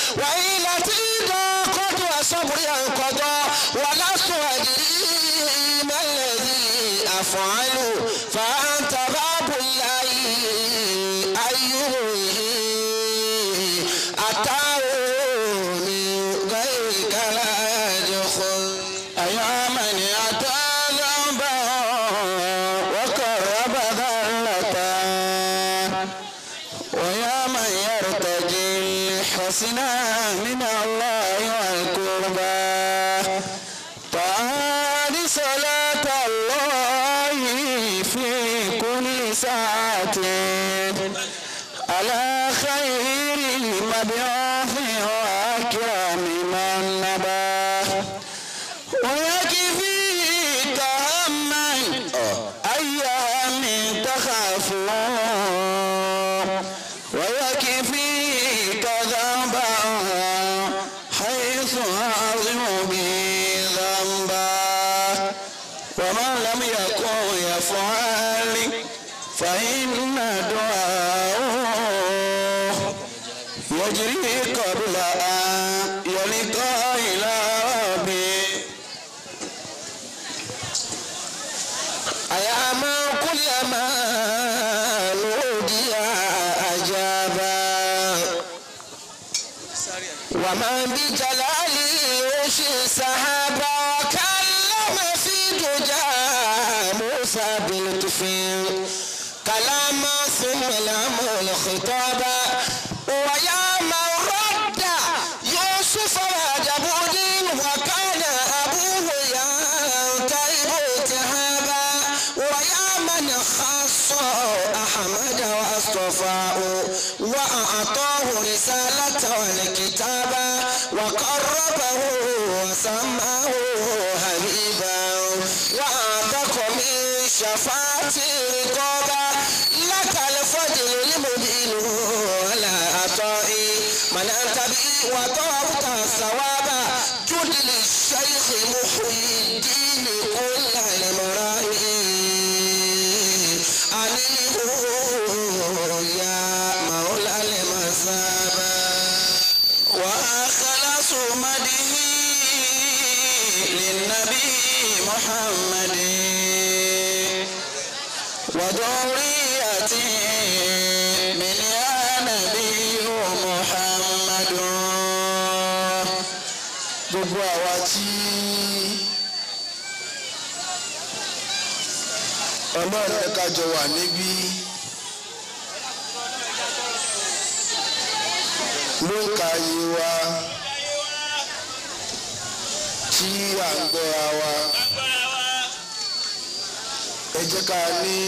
وإلتي ضاقت وصبري انقضى ولست أدري ما الذي أفعل فأنت باب الله أيه أتاه من غيرك لا يدخل أيا من أتى ذنبا وقرب ذلة ويا من يرتجي الحسنى من الله والقربى طال صلاة الله في كل ساعة على خير المبعوث وأكرم من نباه ويكفيك هما أيام تخافون ويكفيك ذنبا حيث عظم به ذنبا ومن لم يكن يفعل فإن دعاءه يجري قبل أن يلقى إلى ربه أيا من كلما نودي أجابا ومن بجلاله يشي سحابا وكلم في دجى موسى بلطف كلاما ثم لم الخطابا ويا من رد يوسف وجبود وكان أبوه ينتهب التهابا ويا من خص أحمد واصطفاه وأعطاه رسالة والكتابا وقربه وسماه حبيبا وأعتق من شفاعة رقابا لك الفضل المبين ولا أطائي من أنت بي وطابت الثواب جد للشيخ محيي الدين كل المرائي أنيه يا مولى المثابة وأخلص مده للنبي محمد وذريته من يا نبي محمد gbogbo àwa tí ọlọ́run ẹ̀ka jọ wà níbí ló ń ka iye wa tí à ń gbọ́ra wa ẹ jẹ́ ká ní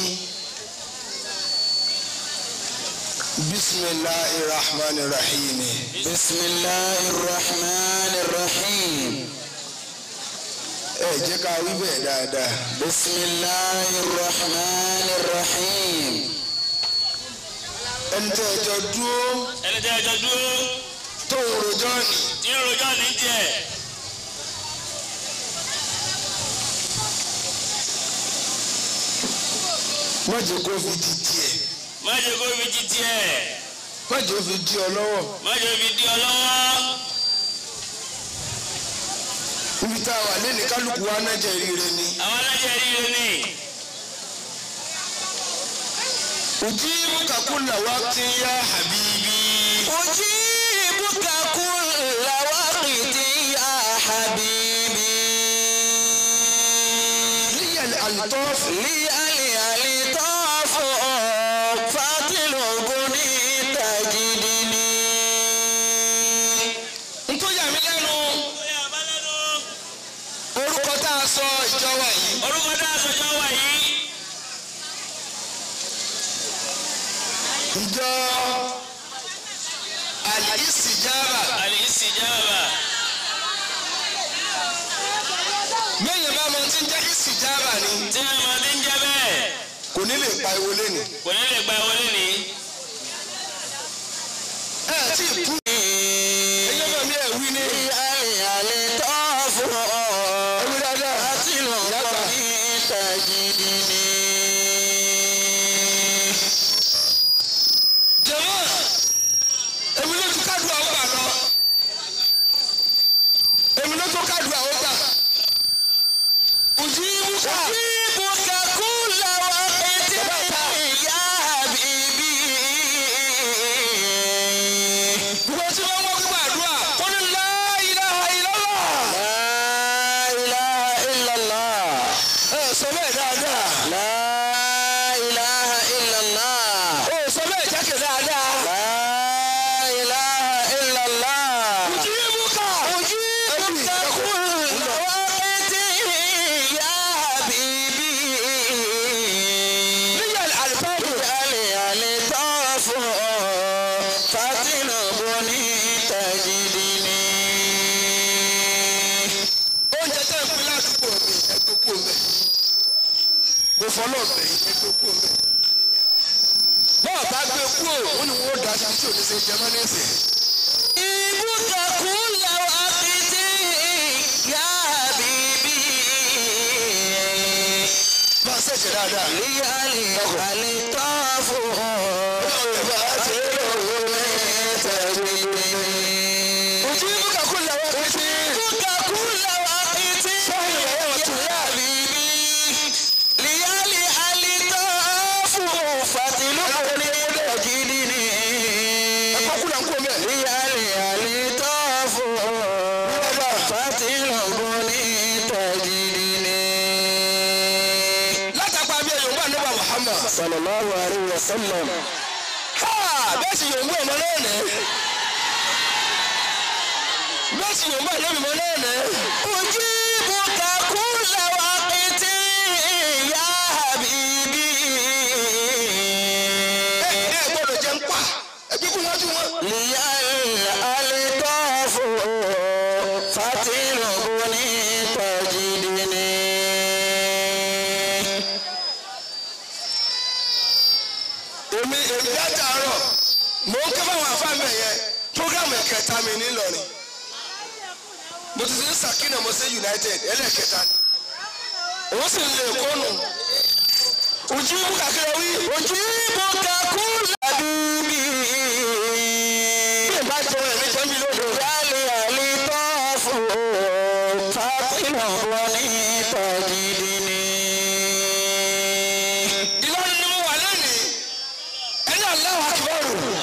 bisimilahi rahman rahim. bisimilahi rahman rahim. ẹ jẹ́ ká wí bẹ́ẹ̀ dáadáa. bisimilahi rahman rahim. ẹni tẹ́ ẹ jọ dúró ẹni tẹ́ ẹ jọ dúró tó ń rojọ́ ni. tí ń rojọ́ ní tiẹ̀ má jẹ́ kó fi di tiẹ̀ má jẹ́ kó fi jí tiẹ̀ má jẹ́ kó fi di ọ lọ́wọ́. má jẹ́ fi di ọ lọ́wọ́ ibi tá a wà lẹ́nu kálukú wa náà jẹ́ rire ni. àwọn alájẹ ríro ni ujibuka kulla waqtin ya habibi. ujibuka kulla waqtin ya habibi. liyal altaf liyal altaf fatiluguni tajidini. nítorí àmì lẹ́nu orúkọ tá a sọ ìjọba yìí. orúkọ tá a sọjọ́ wà yìí ìjọ alìsìjára àlìsíjáàbà mẹ́yìn bá mọ tí ń jẹ́ ìsìjára ni tí wọ́n máa ti ń jẹ́ bẹ́ẹ̀ kò ní lè pa ewo lẹ́nu. kò ní lè gba wọlé ní. ẹ tí ì kú. ẹyẹ bá mi ẹ̀ wí ní. alẹ́ alẹ́ tó fún ọ. ẹwí dáadáa. láti lọ kọ́ ní tajìdì ni. jẹ̀mọ́ èmi ló ti kádùn àwọn àlọ́. بني تجدني oúnjẹ tẹ́ ń pín ládùúgbò mi ẹgbẹ́ kú mẹ́ mo fọlọ́ bẹ̀ yín ẹgbẹ́ kú mẹ́ bọ́ọ̀ bá gbé kú ò ó ní wọ́n dá sí tí ò ní ṣe jẹ mọ́ ní ìsìn. إبك كل وقت يا حبيبي bá a ṣẹ̀ṣẹ̀ dáadáa. ليالي الطاف ojú ibùkà kú làwọn fi sí. إبك كل وقت يا حبيبي ليالي الطاف فتلقني تجدني ẹ̀kọ́ kú là ń kú mẹ́. ليالي الطاف فتلقني تجدني látàgbà bí ẹ̀yọ̀ bá nípa Muhammad. صلى الله عليه وسلم ha bẹ́ẹ̀ sì yòówù ọmọ náà nẹ́. bẹ́ẹ̀ sì yòówù ọmọ náà nẹ́. أجيبك كل وقت يا حبيبي ẹ ẹ gbọ́dọ̀ jẹ́ ń pa ẹgbẹ́ kú wájú wọn. للألطاف فتلقني تجدني èmi èmi láti àárọ̀ mò ń ké fáwọn àfáàmì yẹn programu ẹ̀kẹta mi nílọrin mo ti ṣe Sakina mo ṣe United ẹlẹ́ẹ̀kẹta òun sì ń lè kónù ojú ibú kàkiri wí أجيبك كل حبيبي bí ìbá jọ ẹ̀mí jẹ́ mi lónìí. للألطاف فتلقني تجدني Ìlọrin ni mo wà lónìí ẹni Allahu Akbar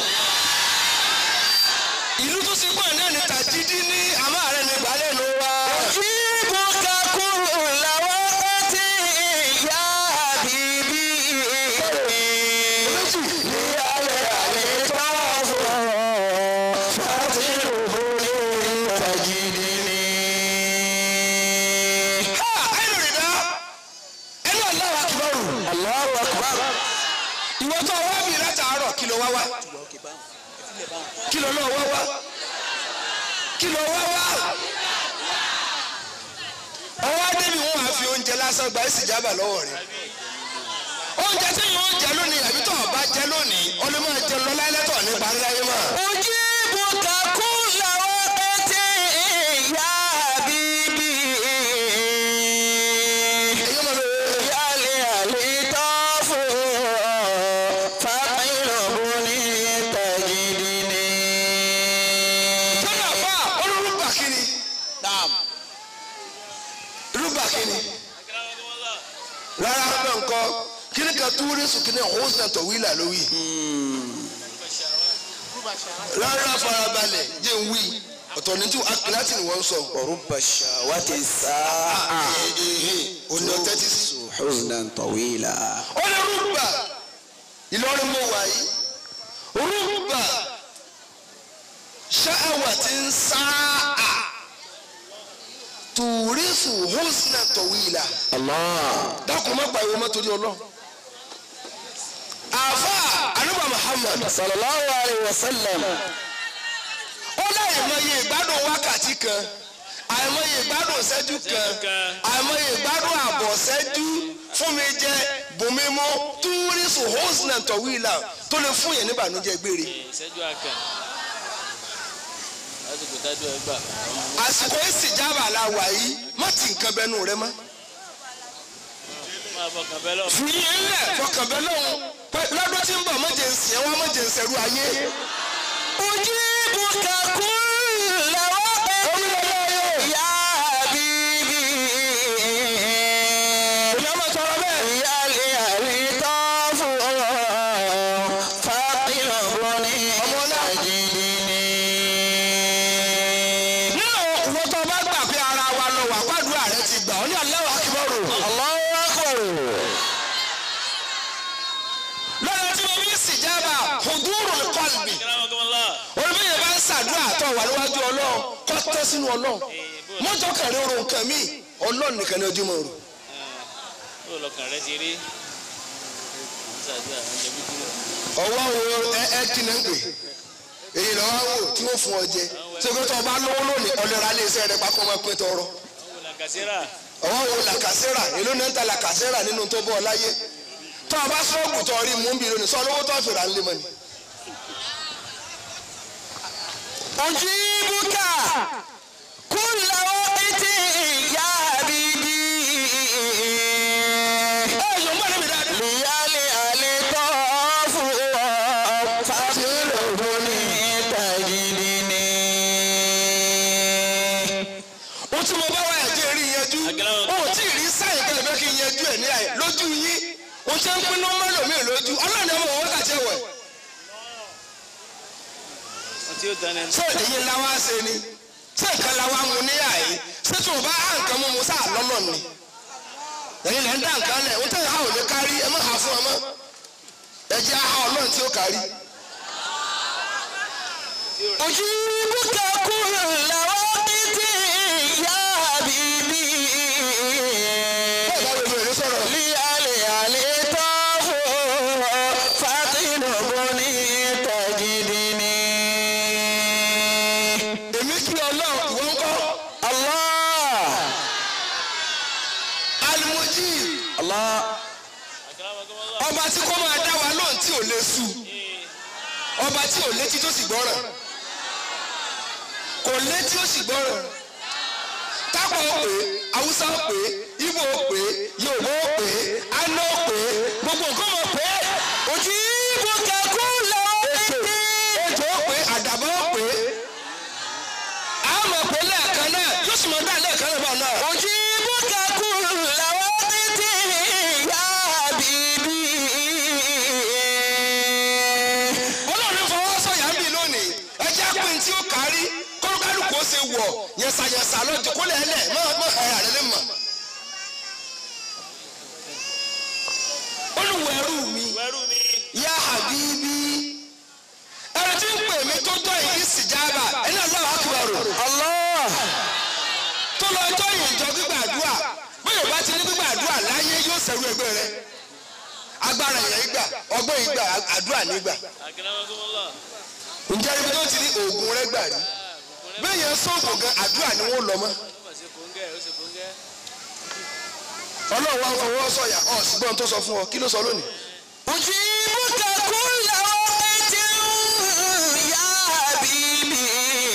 ìlú tó ti pọ̀ náà ní tàjídí ní àmọ́ ààrẹ ní ìgbàlẹ̀ ló wá. أجيبك كل وقت يا حبيبي للألطاف فتلقني تجدني ha ẹnu rẹ̀ dá ẹni Allahu Akbar الله أكبر ìwọ tó wá bí látàárọ̀ kí ló wá wá kí ló lọ́ọ́ wá wá kí ló wá wá ọwọ́ adébí wọn máa fi oúnjẹ lásán gba ìsìjábà lọ́wọ́ rẹ̀ oúnjẹ tí yóò jẹ lónìí àbí tó o bá jẹ lónìí ọlọ́mọ jẹ lọ láyélẹ́tọ̀ ní parí láyé mọ́. أجيبك كل وقت يا حبيبي èyí máa lọ يا لألطاف فقلبني تجدني sọ́dọ̀ àbá olórúkọ kínní rúbà kínní rárá bẹ́ẹ̀ ńkọ́ kíní kan túrísù kíní ọ̀húnṣẹ́ tọ̀wílà lówì rárá farabalẹ̀ jẹ́ ń wí ọ̀tọ̀ ní tí akíláàtì ni wọ́n ń sọ. ورب الشهوة الساعة òní ọtẹ́tí sí. حزنا طويلا ó ní rúbà Ìlọrin mo wà yìí rúbà ṣáàwà tí ń sáà tùrísù húsnà tọ̀wìlà الله dákun má pariwo má torí ọlọ́run. àfa ànúbà Muhammad صلى الله عليه وسلم ó láyé mọye ìgbádùn wákàtí kan àìmọye ìgbádùn ìṣẹ́jú kan àìmọye ìgbádùn àbọ̀ ìṣẹ́jú fún mi jẹ bùnmi mú túrísù hosnà tọ̀wìlà tó lè fún yẹn níbànújẹ́ gbére. ìṣẹ́jú àkàn lásìkò tájú ẹ gbà. àsìkò ìsìjábà la wà yìí má ti nǹkan bẹnu rẹ mọ́. máa fọkàn bẹ́ẹ̀ lọ. fi yín lẹ̀ fọkàn bẹ́ lọ́hùn pé lọ́dún tí ń bọ̀ mọ̀jẹ̀ ń sìn ẹ́ wá mọ̀jẹ̀ ń sẹ̀rú ayé. أجيبك كل وقت يا حبيبي ìyá máa sọ̀rọ̀ bẹ́ẹ̀. يا لألطاف فقلبني تجدني nínú ìwọ tó bá gbà pé ara wa lọ wà pàdúrà rẹ ti gbà ọ́ ní Allahu Akbar. الله أكبر lọ́dọ̀ tí mo fi ìsìjábà hudurul qalbi. Akramakumullah. olùbẹ̀yẹ bá ń ṣàdúrà tó wà níwájú ọlọ́run kọ́ tọ́ sínú ọlọ́run mọ́jọ́ kẹrin oorun nǹkan mi ọlọ́run nìkan ni ojú mọ̀ rò. bó lọkàn rẹ ti rí àwọn ṣàdúrà àwọn jẹ bíbí rẹ. ọwọ́ wo ẹ ẹ kí ni ń pè èyí lọ́wọ́ wò tí wọ́n fún ọ jẹ sókè tó o bá lówó lónìí ọlọ́ra lè ṣe rẹ pákó máa pín tọrọ àwọn làkàṣẹ́rà ọwọ́ wo làkàṣẹ́rà èló náà ń ta làkàṣẹ́rà nínú tó bọ́ ọ láyé tó o bá sọ́ọ̀bù tó rí mú bí lónìí sọ lówó tó fèrè à ń lé mọ́ ni. أجيبك كل وقت يا حبيبي ẹ yóò mọ̀ níbi dáadáa. ليالي الطاف فاطلبني تجدني ó tí mo bá wá ẹ̀jẹ̀ rí yanjú ó tí ì rí sáyìn kẹlẹ̀ fẹ́ kí n yanjú ẹ̀ ní àyè lójú yín ó ṣe ń pinnu mẹ́lòmíì lójú ọlọ́run ẹ̀ mọ̀ wọ́n wákàtí ẹ̀wẹ̀ wọn tí ó dáná ẹni. ṣé èyí ńlá wá ṣe ni ṣé nǹkan la wá mu ní àyè ṣé tí o bá há nǹkan mú mu sáà lọ́nà ni ẹ̀yin lẹ́ ń dá nǹkan lẹ̀ ń tẹ̀yà ò lè kárí ẹ má hà fún ọmọ ẹ jẹ́ àhá ọlọ́run tí ó kárí. أجيبك كل وقت يا حبيبي bẹ́ẹ̀ bá gbogbo èrè sọ̀rọ̀ ليالي الطاف فاطلبني تجدني èmi kí ọlọ́run ìwọ ń kọ́ الله alimoji الله Akramakumullah. ọba tí kò máa dá wa lóhùn tí ò lè su ọba tí ò létí tó sì gbọ́ràn kò létí ó sì gbọ́ràn tápọ̀ ó pè é haúsá ó pè é ibo ó pè é yorùbá ó pè é aná ó pè é gbogbo nǹkan mọ̀ pé أجيبك كل وقت ejò ó pè é àdàbọ̀ ó pè é a mọ̀ pé lẹ́ẹ̀kan náà yóò sì mọ̀ dá lẹ́ẹ̀kan náà báwọn náà. أجيبك كل وقت يا حبيبي ọlọ́run fọwọ́ sọ̀yà ń bì lónìí ẹjẹ́ pé tí ó kárí kọ́lùkálùkù ó ṣe wọ̀ yẹ̀sàyẹ̀sà lọ́jọ́ kó lẹ̀ lẹ̀ mọ́ mọ́ ẹ̀rà rẹ̀ lè mọ̀. olùwẹ̀rù mi wẹ́rù mi. yá habibi ẹni tí ń pè mí tó tọ́ ìdí sìjáàbà ẹni Allahu akbar الله tó lọ tọ́ ìjọ gbígbàdúrà bóyá bá ti ní gbígbàdúrà láyé yóò ṣẹ̀rú ẹgbẹ́ rẹ agbára ìyẹn ìgbà ọgbọ́n ìgbà àdúrà nígbà Akramakumullah. ǹjẹ́ ibi tó ti ní oògùn rẹ gbà rí bẹ́ẹ̀ yẹn sóògùn gan àdúrà ni wọ́n lọ mọ́ ó mà ṣe kóńgẹ́ ó ṣe kóńgẹ́. ọlọ́run wa ń fọwọ́ sọ̀yà ọ̀ ṣùgbọ́n tó sọ fún ọ kí ló sọ lónìí. أجيبك كل وقت يا حبيبي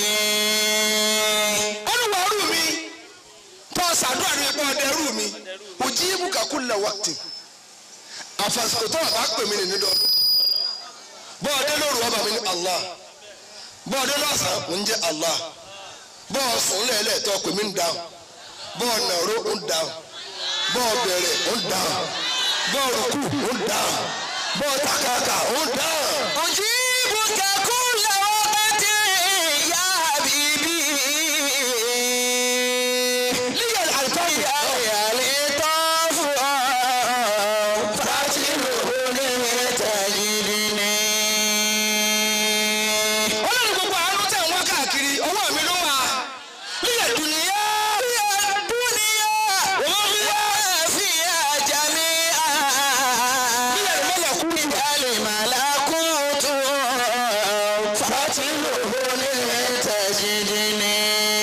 olùwàrú mi tó ṣàdúrà ní ipò ọdẹrú mi òjì ibùkà kulla waqtin àfàsìkò tó àbá pè mí nínú dọ́dún bọ́ọ̀dé lóru ọba mi ní Allah bọ́ọ̀dé lọ́sàn-án ń jẹ́ Allah bọ́ọ̀ sùn lẹ́lẹ̀ tó pè mí ń dáhùn bọ́ọ̀ nàró ń dáhùn bọ́ọ̀ bẹ̀rẹ̀ ń dáhùn bọ́ọ̀ rúkú ń dáhùn bọ́ọ̀ takaka ń dáhùn. أجيبك كل وقت يا حبيبي líyà àlùfáà يا لطاف فاتلبني تجدني ọlọ́run gbogbo àánú tẹ̀ wọ́n káàkiri ọwọ́ mi ló wà lílẹ̀ dùnìyà يا الدنيا وما فيها جميعا lílẹ̀ ìmọ̀lẹ̀kùn الملكوت فاتلبني تجدني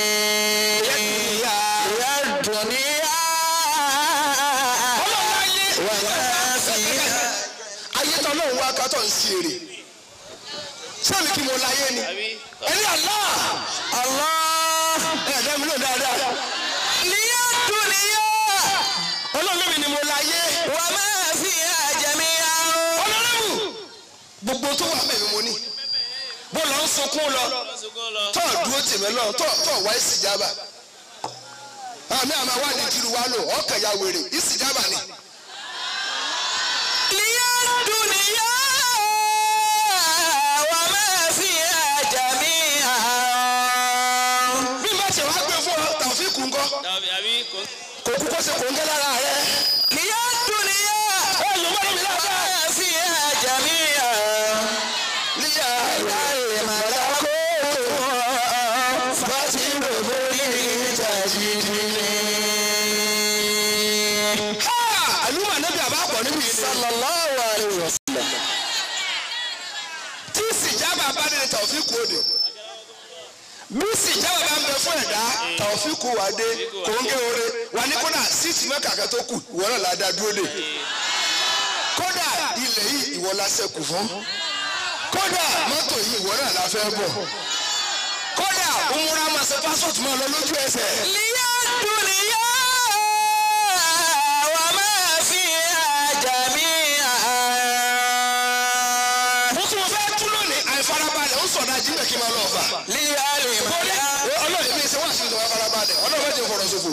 يا الدنيا ọlọ́run ayé وما فيها ayé tó ọlọ́run wá kátó ń ṣe èrè sẹ́mi kí mo láyé ni àbí. ẹni Allah الله ẹ̀ẹ́dẹ́ mi ló dáadáa يا الدنيا ọlọ́run mi ni mo láyé وما فيها جميعا ọlọ́run gbogbo tó wà mẹ́rin mo ní bó lọ ń sunkún lọ lọ́sọ̀kọ́ lọ. tó dúró tèmi lọ tó tó wá ìsìjábà àmì àmà wà ní kiri wa lò ọkàn ya wèrè ìsìjábà ni. يا الدنيا وما فيها جميعا bí má ṣe wá gbé fún ọ tàfíìkù ńkọ́ Tàbí àbí kò. kò kú kó ṣe kò ń gẹ́ lára rẹ. يا الدنيا ó yóò wọ́n mi lára. وما فيها جميعا níyà الملكوت فاتلبني تجدني àlùmọ̀ níbi àbá pọ̀ níbi yìí ni. صلى الله عليه وسلم tí ìsìjábà bá dé tọ̀ tàwọ́fíìkù òde bí sì jáwé bá ń bẹ fún ẹ̀dá tàwọ́fíìkù wà dé kòńgé oore wà ní kódà síìtì mẹ́ka kan tó kù ìwọ náà la dá dúró dé kódà ilẹ̀ yìí ìwọ la ṣẹ́kù fún kódà mọ́tò yìí ìwọ náà la fẹ́ bọ̀ kódà umura máa ṣe pásọ̀tù máa lọ lójú ẹsẹ̀. liya duniya wa ma fiha jami'a. mo tún fẹ́ tú lónìí àìfarabalẹ̀ ó sọ̀dá jíǹbẹ̀ kí n máa lọ ọ̀fà. liya limaya. ọlọ́run mi ṣe wá sí ìjọba farabalẹ̀ ọlọ́run ti fọ̀rọ̀ ṣòfò.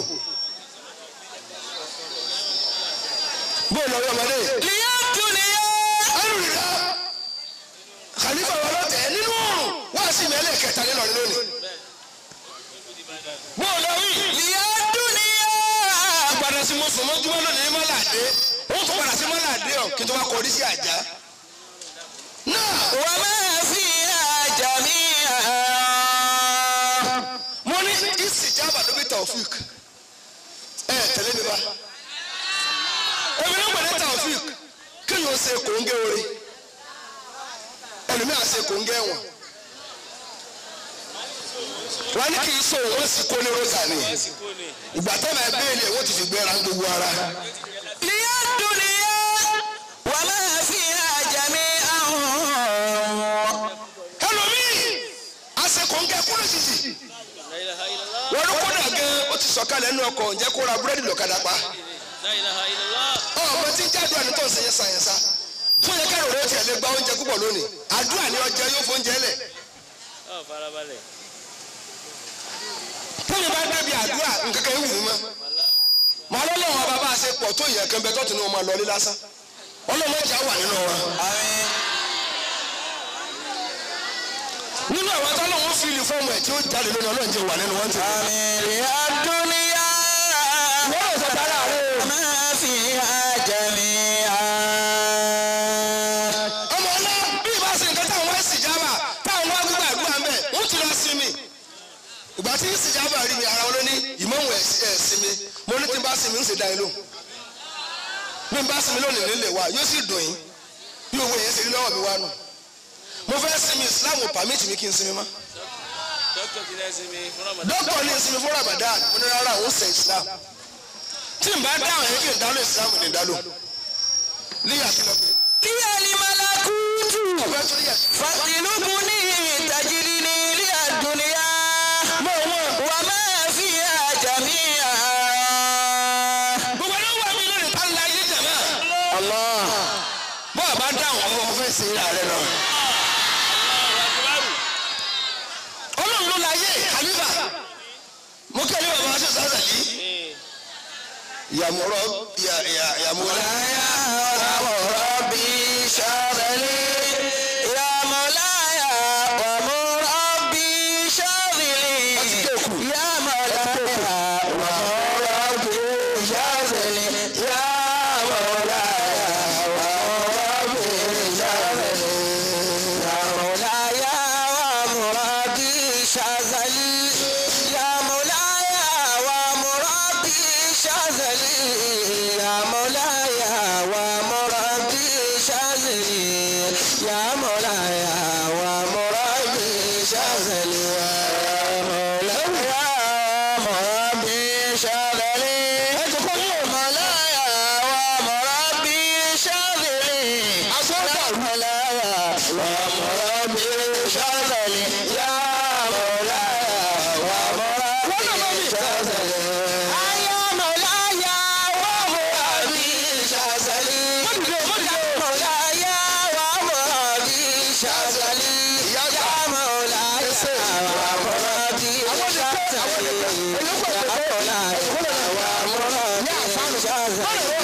bóyá lọ́wọ́ ọmọdé. liya duniya. alùpùpù khalifa wà lọ́tẹ̀ nínú òrùn wá sí mẹ́lẹ̀ kẹta nílọrin lónìí. bóyá lọ́wọ́ liya duniya. padà sí mo sùn mọ́júmọ́ lónìí ní mọ́làdé ó tún padà sí mọ́làdé ọ̀ kí n tó wá kọrí sí àjà. náà wa ma fiha jami'a. mo ní ìsìjábà ló bí taofik ẹ tẹ̀lé mi bá èmi ló gbẹ̀dẹ̀ taofik kí yóò ṣe kòńgẹ́ orí ẹlòmíà ṣe kòńgẹ́ wọn wọn ní kì í sọ òun ó sì kó ní rosa ni àsìkò ni ìgbà tẹ́lẹ̀ ẹ béèlì ẹ̀ wọ́n ti fi gbẹ́ra gbogbo ara liya duniya wa ma fiha jami'a. ẹlòmíì àṣẹ kòńgẹ́ kúrò títì la ilaha illallah wọn ló kódà gan ó ti sọ̀kalẹ̀ nínú ọkọ̀ ǹjẹ́ kó ra búrẹ́dì lọ́kadà pa. la ilaha illallah ọmọ tí ń jáde àná tó ń sẹyẹ sàyẹnsá fún yẹ kẹrù rẹ tiẹ̀ lè gba oúnjẹ púpọ̀ lónìí àdúrà ni ọjọ́ yóò fún oúnjẹ lẹ̀ ọ farabalẹ̀ tẹ́lẹ̀ bá dábì àdúrà nǹkankan ewu mi mọ́ màá lọ́lọ́wọ́ bàbá àṣẹ pọ̀ tó yẹ kẹ́ńbẹ́ tó tún ní wọn máa lọlé lásán ọlọ́mọ ìjà wà nínú wọn. àmín. nínú àwọn tọ́lọ́wọ́ fíìlì fọ́ọ̀mù ẹ̀ tí ó jáde lónìí ọlọ́run jẹ́ wà nínú wọn ti. àmín. liya duniya. wọ́n lọ sọ tara rẹ̀ o. ma fiha jami'a. ọmọ ọlá bí ìbá ṣe nǹkan táwọn wá sì jábà táwọn wá gbígbà àdúrà ń bẹ̀ wọ́n ti lọ sinmi. ìgbà tí sì jábà rí mi ara wọn ló ní ìmọ̀wò ẹ̀ sinmi mo ní tí n bá sinmi ń ṣe dá yín lóhùn. bí n bá sinmi lónìí nílé wa yóò sì dùn yín bí owó yẹn ṣe rí lọ́wọ́ mi wá nù. mo fẹ́ sinmi Islam ò pàmìtì mi kí n sinmi mọ́. dókítà ti náà sinmi fún Ramadan dókítà ní sinmi fún Ramadan mo ní rárá òun ṣe Islam. tí n bá dáhùn yẹn kí n dálò Islam ní dálò. líyà kí lọ pé. liya limalakutu. ọ̀fẹ́ tó líyà. fatilubuni tajrini liya duniya. wa ma fiha jami'a. gbogbo ẹni wà mí lónìí tá ń la ilé jẹ̀mọ́. Allah. bó a bá dáhùn ọmọ ọmọ fẹ́ sin ìyá rẹ lọ. ọlọ́run ló láyé kàlífà mo kẹ́lẹ́ bàbá wa ṣe sáṣà yìí. yàmúrọ̀ yàmúrọ̀. ربي شاغلي يا مولاي ومربي شاغلي يا مولاي ومربي شاغلي يا مولاي ومربي شاغلي يا مولاي ومربي شاغلي يا مولاي ومربي شاغلي يا مولاي ومربي شاغلي يا مولاي ومربي شاغلي يا مولاي ومربي شاغلي مولاي ومربي شاغلي يا مولاي ومربي شاغلي يا مولاي ومربي شاغلي يا مولاي ومربي شاغلي يا مولاي ومربي شاغلي يا مولاي ومربي شاغلي يا مولاي ومربي شاغلي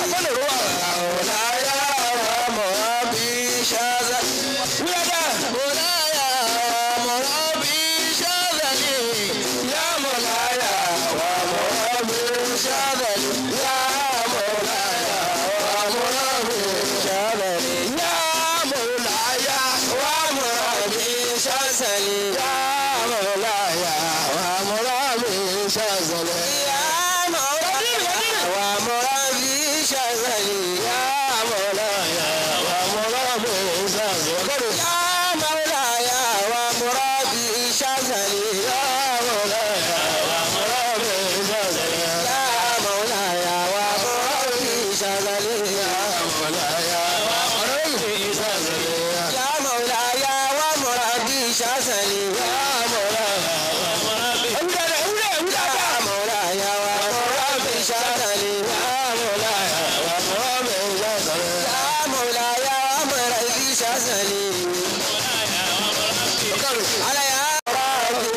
يا مولاي ومربي شغلي يا مولاي ومربي شغلي يا مولاي ومربي شغلي يا مولاي ومربي شغلي يا مولاي ومربي شغلي يا مولاي يا مولاي ومربي شغلي يا مولاي ومربي شغلي يا مولاي ومربي شغلي على يا ربي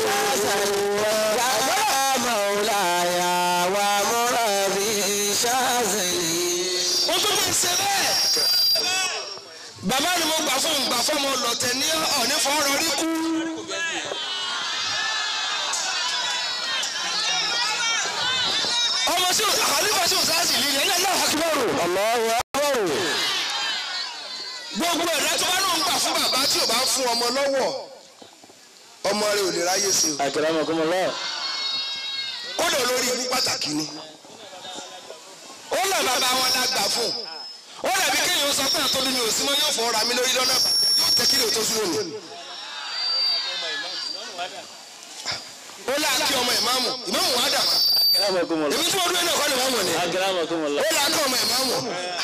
يا مولاي ومربي شغلي wọ́n tó fi ṣe bẹ́ẹ̀. bàbá ni mo gbà fún gbà fún ọmọ lọ́tẹ̀ ní ọ̀ní fọ́ọ̀rọ̀ rí kú. ọmọ sí àkàlífà sí òsáàsì líle ẹ̀ náà hakibaru. Allahu akbar gbogbo ẹ̀dá tó bá lóun gbà fún bàbá tí ò bá fún ọmọ lọ́wọ́ ọmọ rẹ̀ ò lè ráyè sí o. akramakumullah kódà olórí ibú pàtàkì ni. ó lọ bàbá wọn lágbà fún un ó dàbí kéèyàn sọ pé àtọ́lú mi ò sí mọ́ yóò fọ́ ra mi lórí lọ́nà bàjẹ́ yóò tẹ́ kí lè tó sún òní. ó là kí ọmọ ìmáàmù ìmáàmù wà dà wá. akramakumullah èmi tí mo dúró náà kọ́ ni ìmáàmù ni. akramakumullah ó là kí ọmọ ìmáàmù.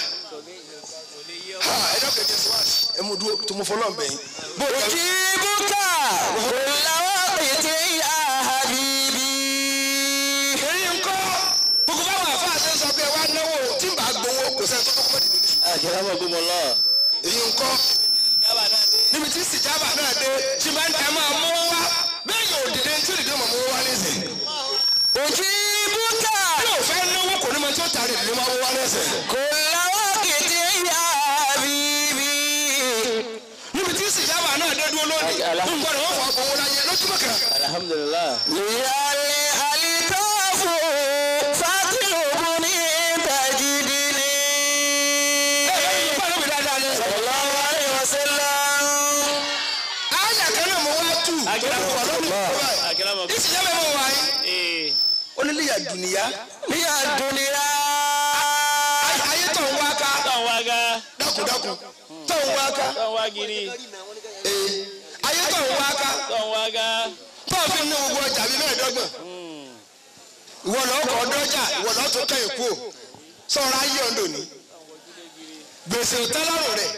ha ẹ dọ́kẹ́ jẹ́ síwáàsì ẹ mú dúró tó mo fọlọ́ ń bẹ̀yìn. bó o kẹ́ أجيبك كل وقت يا حبيبي èyí ń kọ́ gbogbo báwọn àfáà ṣe ń sọ pé wá náwó tí ń bá gbowó kò sẹ́ni tó kọ́kọ́ dìde ní. akramakumullah èyí ń kọ́ níbi tí sìjábà náà dé tí bá ń tẹ máa mú wá bẹ́ẹ̀ yóò dìde tí òdìdé mọ̀ mú wá lẹ́sẹ̀. أجيبك bí o fẹ́ náwó kò ní mọ tí ó tàrí ìdílé máa mú wá lẹ́sẹ̀. كل وقت يا حبيبي níbi tí sìjábà náà dé dúró lónìí ń gbọ́dọ̀ wọ́n fọ àpòwò láyé lójúmọ̀ kan. alhamdulillah ليالي الكاف فاطلبني تجدني ẹ̀yin bá lóbi dáadáa ni. صلى الله عليه وسلم àyà kan náà mo wá tù. Akramakum. ìsìjábà mo wà yín. Eh. ó ní líyà dùnìyà. هي الدنيا ayé tó ń wá ká. Tọ́ wá ga. dákúndákún tó ń wá ká. Tọ́ wá giri. Ee, ayé tó ń wá ká. Tọ́ wá ga. tó ń fi ní gbogbo ọjà bíi mẹ́ẹ̀ẹ́dọ́gbọ̀n. ìwọ lọ kọ ọdọjà ìwọ lọ tó kẹyìn kú o sọ̀rọ̀ ayé ọdọ ni gbèsè òtẹ́lọ́rùn rẹ̀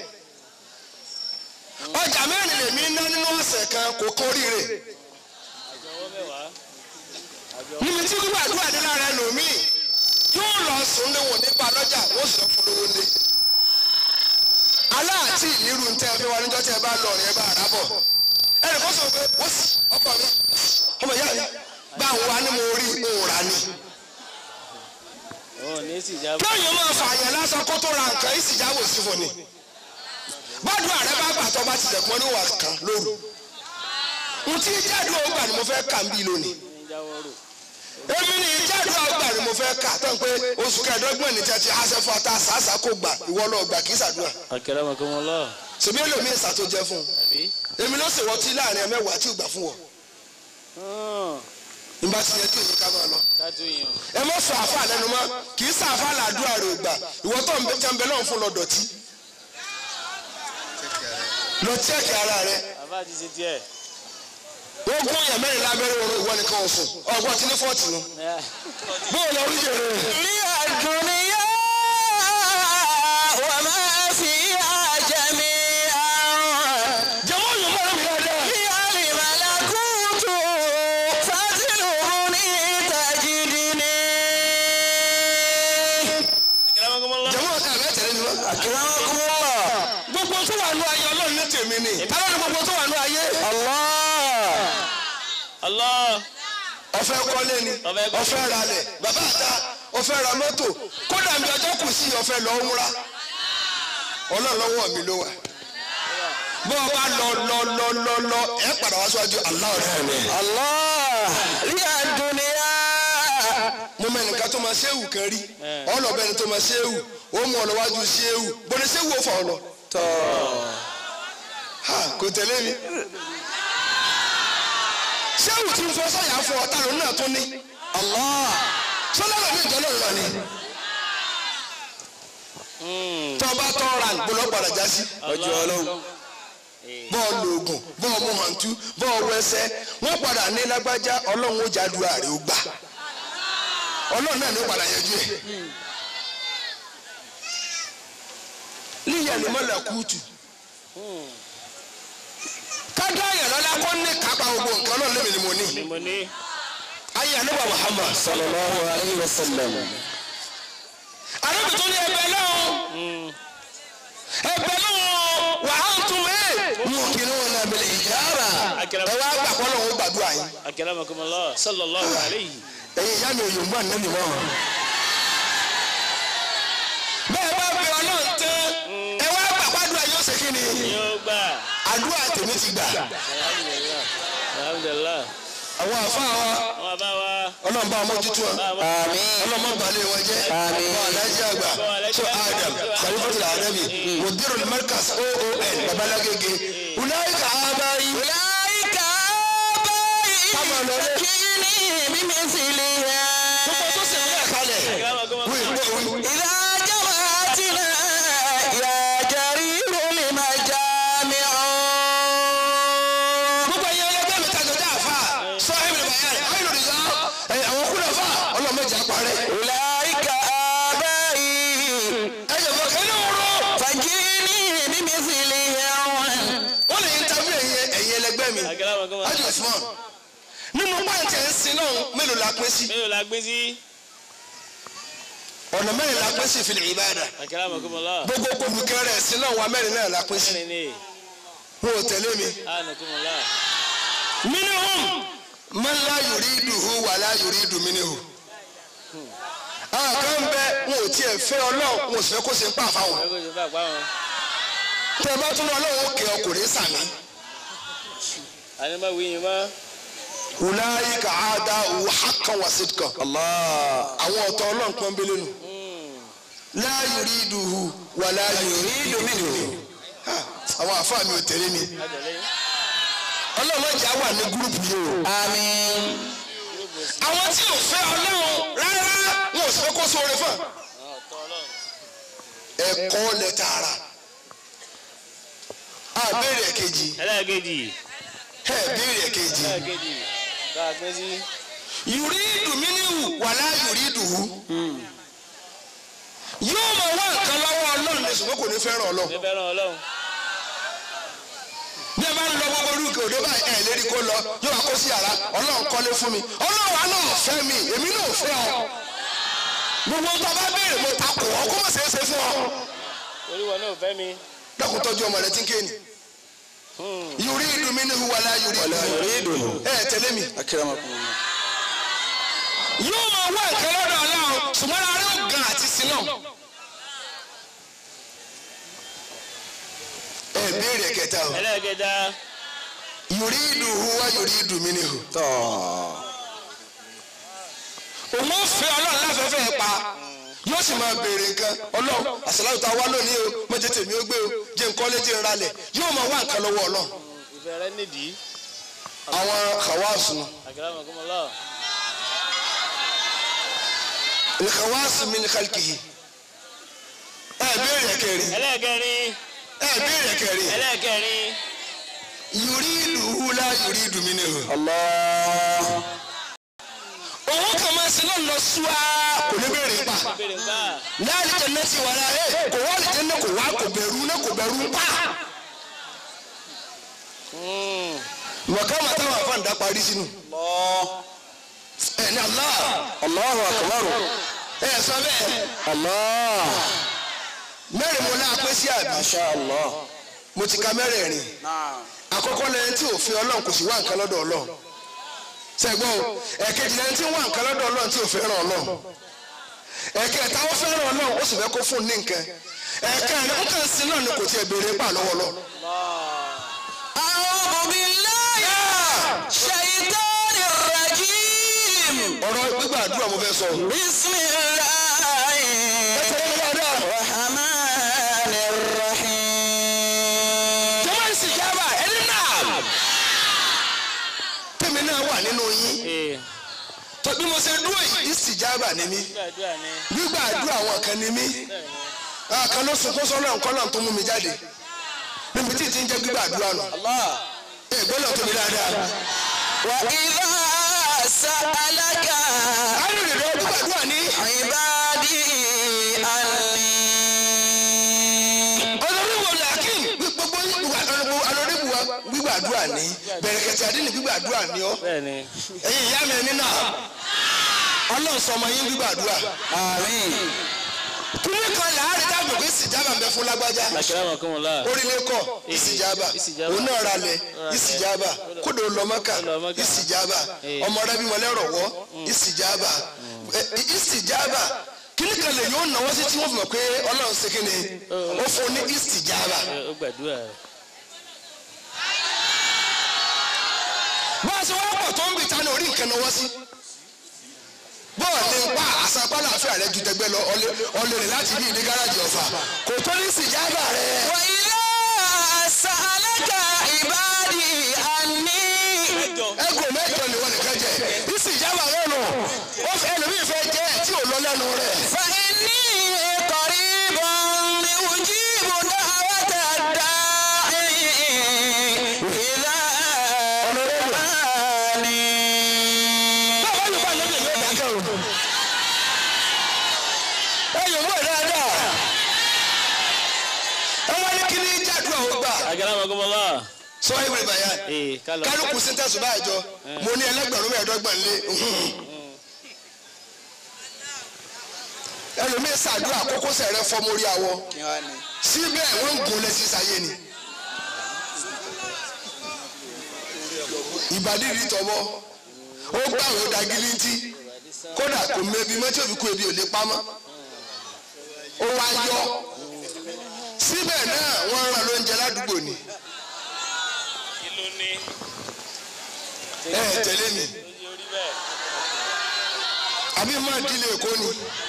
ọjà mẹ́rin lèmi ná nínú ọ̀sẹ̀ kan kò kórìíre Ọwọ́ mẹ́wàá. níbi tí gbogbo àdúrà dé lára ẹlòmíì yóò lọ sùn ní wọn nípa lọ́jà wọ́n sì lọ fún lówó lé aláàtì ìnírú ń tẹ́ ẹ fi wá níjọ́ tí ẹ bá lọ rẹ̀ ẹ bá rà bọ̀ ẹnì kan sọ pé wọ́n sì ọkọ mi ọmọ ìyá mi bá ń wá ní mo rí òòrà ni. Ó ní ìsìjábọ̀. lóyún máa fààyàn lásán kó tó ra nǹkan ìsìjáwò sí fún ni bọ́dún ààrẹ bá gbà tó bá ti dẹ̀kun ní wà kan lóru n tí jáde ọgbà ni mo fẹ́ kà ń bí lónìí Jáwọ́rò. èmi ni jáde ọgbà ni mo fẹ́ kà tán pé oṣù kẹẹ̀ẹ́dọ́gbọ̀n ní tẹ́tí aṣẹ fún ata sàásà kò gbà ìwọ lọ gbà kí sàdúrà Akramakumullah. ṣèbí èlòmí ìsà tó jẹ fún un Àbí? èmi ló ṣèwọ́ tí láàrin ẹ mẹ́wàá tí ò gbà fún wọn Hàn. nígbà tí yẹ kí èyí ká máa lọ Kájú yàn. ẹ mọ sọ àfa lẹ́nu mọ́ kì í sàfà làdúrà rẹ ò gbà ìwọ tó ń bẹ jẹun bẹ náà fún lọ dọ̀tí lọ tíẹ̀kì ara rẹ Àbá ti ṣe díẹ̀. wọ́n gún èèyàn mẹ́rin lábẹ́rẹ́ oorun ìwọ nìkan ò sùn ọgbọ́n tí ní fọ́ọ̀tì nu bóò lọ rí jèrè هي الدنيا وما فيها جميعا jẹ́mọ́ yóò mọ̀ lómi dáadáa هي الملكوت فاطلبني تجدني Akramakumullah. jẹ́mọ́ ọ̀tá ẹ̀ mẹ́tẹ̀lẹ́ ni wọ́n. أكرمكم الله gbogbo tó wà nù ayé ọlọ́run ní tèmi ni alọ́run gbogbo tó wà nù ayé الله Allah. ọ̀fẹ́ kọ́lé ni Ọ̀fẹ́ kọ́lé. ọ̀fẹ́ ralẹ̀ bàbá àta ọ̀fẹ́ ra mọ́tò kódà mi ọjọ́ kù sí ọ̀fẹ́ lọ múra ọlọ́run lọ́wọ́ mi ló wà bó o bá lọ lọ lọ lọ lọ ẹ padà wá síwájú aláwọ̀ rẹ̀ mi. الله هي الدنيا mo mọ ẹnìkan tó máa ṣéwù kan rí Eh. ọlọ́bẹ̀ni tó máa ṣéwù ó mú ọ lọ́wájú ṣéwù bọ́dẹ ṣéwù ó fà ọ lọ. tọ́ ha kò tẹ̀lé mi. ṣéwù tí ń fọ sọ́yà fún ọ tààrọ̀ náà tó ní. الله sọlá lọ ní ìjọlọ lọ ni. Hmm. tọ́ bá tọ́ ra gbọ́dọ̀ padà já sí. ọjọ́ ọlọ́run. bọ́ọ̀ lóògùn bọ́ọ̀ mú hàntú bọ́ọ̀ wẹsẹ̀ wọ́n padà ní lágbájá ọlọ́run ó jádùá rẹ̀ ó gbà ọlọ́run náà ní ó padà yanjú ẹ̀. líyà ni mọ́lá kúùtù kájọ́ àyàn lọ́la kó ní kápá gbogbo nǹkan náà lèmi ni mo ní. ni mo ní. ayé àníbà Muhammad sallallahu alayhi wa sallam. àdébì tó ní ẹgbẹ́ náà ẹgbẹ́ náà wà á tún mí. mú kí ni wọn náà bẹ̀rẹ̀ ìjára ẹ wá gbà kọ́ lọ́wọ́ gbàdúrà yín. akramakumullah sallallahu alayhi. ẹ̀yin ìyá mi ò yòǹgbà nínú wọn. bẹ́ẹ̀ bá bẹ ọlọ́run tán ẹ wá gbà gbàdúrà yóò ṣe kí ni. yóò gbà. àdúrà tèmi ti gbà. alhamdulilah alhamdulilah. àwọn àfa wa àwọn bàbá wa. ọlọ́run bá mójútó wọn. àmín. ọlọ́mọ balẹ̀ wọn jẹ́ Àmín. wọn alájí àgbà tó adam khalifatul adabi mudirul markas oon babalagege ulaika abayi. ulaika Kámọ̀ abayi lọlé. sakini bimithliha. gbogbo tó sì ń yẹ kalẹ̀ akramakumullah. wí wí wí. إذا جمعتنا يا جرير لمجامع gbogbo ẹ̀yin ẹlẹgbẹ́ mi tajà dá àfa sọ́hìn mi bàyà rẹ̀ ayélujára ìyá ẹ̀ àwọn kúlẹ̀ fà ọlọ́mọdé àparẹ́. أولئك آبائي ẹ̀yẹ̀ fọ́ kẹ́lẹ́ wúrọ́. فجئني بمثلها wọ́n lè ń tabi ẹ̀yin ẹ̀yin ẹlẹgbẹ́ mi. akramakumullah. Hajj Usman nínú pàǹtí ẹ̀ ń sin náà mélòó la pín sí. mélòó la gbé sí. ọ̀nà mẹ́rin la pín sí fil ìbádà. akramakumullah. gbogbo kùrùkẹ́ rẹ̀ sí náà wà mẹ́rin náà la pín sí. mẹ́rin ni. wọn ò tẹ̀lé mi. anakumullah. minhum man la yuriduhu wa la yuridu minhu. àwọn kan bẹ wọn ò tiẹ̀ fẹ́ ọlọ́run wọn ò sì fẹ́ kó ṣe ń pa àfáwọn. ẹ kò sí bá a pa wọn. tẹ bá tún lọ ọlọ́run ó kẹ́ ọkùnrin sàmì. àní má wí yín mọ́. ulaika a'da'u haqqan wa sidqan. àwọn ọ̀tọ̀ ọlọ́run pọ́n bẹ́lẹ́ nù. la yuriduhu wa la yuridu minhu. Ha, àwọn àfáà mi ò tẹ̀lé mi. àtẹ̀lé yín. ọlọ́run ọjà wà ní gúrùpù yìí o. آمين àwọn tí ò fẹ́ ọlọ́run rárá wọn ò sì fẹ́ kó sóore fún un. àwọn ọ̀tọ̀ ọlọ́run. ẹ̀kọ́ lẹ tààrà. a béèrè kejì ẹlẹ́ẹ̀kejì. ẹ béèrè kejì. ẹlẹ́ẹ̀kejì. bá a gbé sí. yùrídù mínú wàlá yùrídù hù. yóò máa wá nǹkan lọ́wọ́ ọlọ́run ní ṣùgbọ́n kò ní fẹ́ràn ọlọ́run. ní fẹ́ràn ọlọ́run. bí ẹ bá ń lọ gbogbo orúkọ òde báyìí ẹ lérí kó lọ yóò wá kó sí yàrá ọlọ́run kọ́lé fún mi ọlọ́run àná ò fẹ́ mi èmi náà ò fẹ́ ọ. gbogbo tó bá béèrè mo takò ọ kó má ṣeé ṣe fún ọ. orí wọn náà fẹ́ mi. dákun tọ́jú ọmọ rẹ tí ń kéènì. yùrídù mínú wàlá yùrídù hù. ẹ tẹ̀lé mi. أكرمكم yóò máa wá nǹkan lọ́dọ̀ ọlọ́run ṣùgbọ́n ara yóò gan àti sinú. ẹ béèrè kẹta o ẹlẹ́ẹ̀kẹta. yùrídù huwa yùrídù minhu. òun ó fẹ́ ọlọ́run láfẹ́fẹ́ pa yóò sì máa béèrè nǹkan ọlọ́run àṣàlàyé tá a wá lónìí o mọ̀jẹ̀ tèmi ó gbé o jẹ́ nǹkan lé jẹ́ nralẹ̀ yóò máa wá nǹkan lọ́wọ́ ọlọ́run. ìfẹ́ rẹ nídìí. àwọn khawasu akramakumullah. khawasu min khalqihi. ẹ béèrè kẹrin ẹlẹ́ẹ̀kẹrin. ẹ béèrè kẹrin. ẹlẹ́ẹ̀kẹrin. yuridu la yuridu minhu. الله òun kàn máa sin náà lọ súá kò ní bèrè pa. béèrè ń bá. láàrin jẹ nẹ́ẹ̀sì wà láàyè kò wá lè jẹ́ náà kò wá kò bẹ̀rù náà kò bẹ̀rù pa. mọ̀ká máa táwọn afáǹdà parí sínú. ẹ ní Allah الله أكبر ẹ sọ bẹ́ẹ̀ الله mẹ́rin mo náà pé sí àbí ما شاء الله mo ti ka mẹ́rẹ̀ẹ̀rin نعم àkọ́kọ́ lẹ́yìn tí òfin ọlọ́run kò sì wá nǹkan lọ́dọ̀ ọlọ́run sẹ́gbọ́n o ẹ̀kejì lẹ́yìn tí ń wá nǹkan lọ́dọ̀ ọlọ́run tí ò fẹ́ràn ọlọ́run ẹ̀kẹta ó fẹ́ràn ọlọ́run ó sì fẹ́ kó fún un ní nǹkan ẹ̀kẹrin ó kàn sí náà ni kò tiẹ̀ béèrè pa lọ́wọ́ lọ. أعوذ بالله الشيطان الرجيم ọ̀rọ̀ gbígbà àdúrà mo fẹ́ sọ. بسم الله الرحمن الرحيم jọba ìsìnjábà ẹni náà tèmi náà wà nínú yín ee tó bí mo ṣe dúró yìí ìsìnjábà ni mí gbàdúrà ni. gbígbà àdúrà àwọn kan ni mí àwọn kan ló sunkún sọ́nà nǹkan náà tó mú mi jáde bí ibi tí ì ti ń jẹ́ gbígbàdúrà nù. Allah. ẹ gbọ́dọ̀ tóbi dáadáa. وإذا سألك arìnrìn rẹ gbígbàdúrà ní. عبادي عني ọlọ́rìbù làákìn gbogbo alọ́rìbù wa gbígbàdúrà ní. bẹ̀rẹ̀kẹ̀tì àdínì gbígbàdúrà ní ọ́. Bẹ́ẹ̀ni. ẹ̀yin ìyá mi ẹni náà ọlọ́run sọmọ yín gbígbàdúrà. آمين kíní kan láàrin dáàbò pé ìsìjábà ń bẹ fún lágbájá Akramakumullah. orílẹ̀ kọ̀ ìsìjábà ìsìjábà. òun náà ra lẹ̀ ìsìjábà kódò lọ́mọ́kà Ó lọ Mọ́kà. ìsìjábà Eh. ọmọ rẹ bímọ lẹ́rọ̀wọ́ ìsìjábà Eh, ìsìjábà kíní kan lè yóò náwó sí tí wọ́n fi mọ̀ pé ọlọ́run ṣe kíni ó fún ní ìsìjábà. Ẹ, Ó gbàdúrà rẹ̀. bá a ṣe wá pọ̀ tó ń bì tánú orí nǹkan náwó sí. bọ́ọ̀lù ń pa àṣàpálà àfíà rẹ ju tẹgbẹ́ lọ ọlẹ́ rẹ̀ láti bí ìdí gáràjì ọ̀fà kò tó ní ìsìjábà rẹ̀. وإذا سألك عبادي عني ẹgùn mẹ́jọ ni wọn nìkan jẹ ìsì ìjábà lẹ́nu ó fẹ́ ẹlòmíì fẹ́ jẹ tí ò lọ lẹ́nu rẹ̀. فإني قريب أجيب دعوة الداعي إذا دعاني báwo ló bá lóde yóò dákẹ́ o. ẹ yóò wọ dáadáa. ẹ wá ní kí ní jádùá ó gbà. Akramakumullah. sọ ìwé bàyà Ee, kálọ̀. kálukú síntẹ́sù báyìí jọ mo ní ẹlẹ́gbẹ̀rún mẹ́ẹ̀ẹ́dọ́gbọ̀n lé. ẹlòmíì ṣàdúrà kókó sẹ̀rẹ̀ fọ́ mórí awọ síbẹ̀ wọ́n ń gun lẹ́sí sáyé ni. ìbàdí rí tọmọ ó gbàwé ó dagili ntí kódà kò mẹbi mọ́tí òbí kú ebi ò lè pamọ́ ó wá yọ síbẹ̀ náà wọ́n rán lóúnjẹ ládùúgbò ni Kí ló ní? ẹ ẹ tẹ̀lé mi Ojú orí bẹ́ẹ̀. àbí máa dílé èkó ni.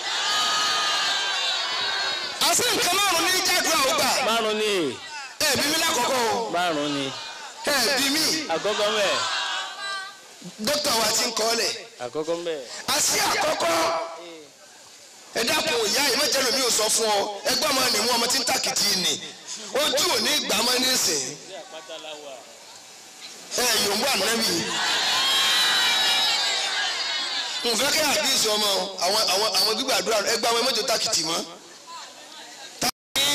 àṣé nǹkan márùn ní jádùá ó gbà Márùn-ún ni. ẹ bí mi lákọ̀ọ́kọ́ o Márùn-ún ni. ẹ bí mi Àkọ́kọ́ mẹ́. dókítà wa ti ń kọ́ lẹ̀. Àkọ́kọ́ mẹ́. àṣì àkọ́kọ́ ẹ dákun ìyá yìí mẹ́jẹ lómi ò sọ fún ọ ẹgbẹ́ ọmọ nìmú ọmọ tí ń tàkìtì nì ojú ò ní gbà mọ́ nísìn Ṣé àpáta la wà? ẹ yòówù ànábì nfẹ́ kẹ́ àdínsì ọmọ àwọn àwọn àwọn gbígbàdúrà ẹgbẹ́ àwọn ẹmọ́jọ tàkìtì mọ́ tàbí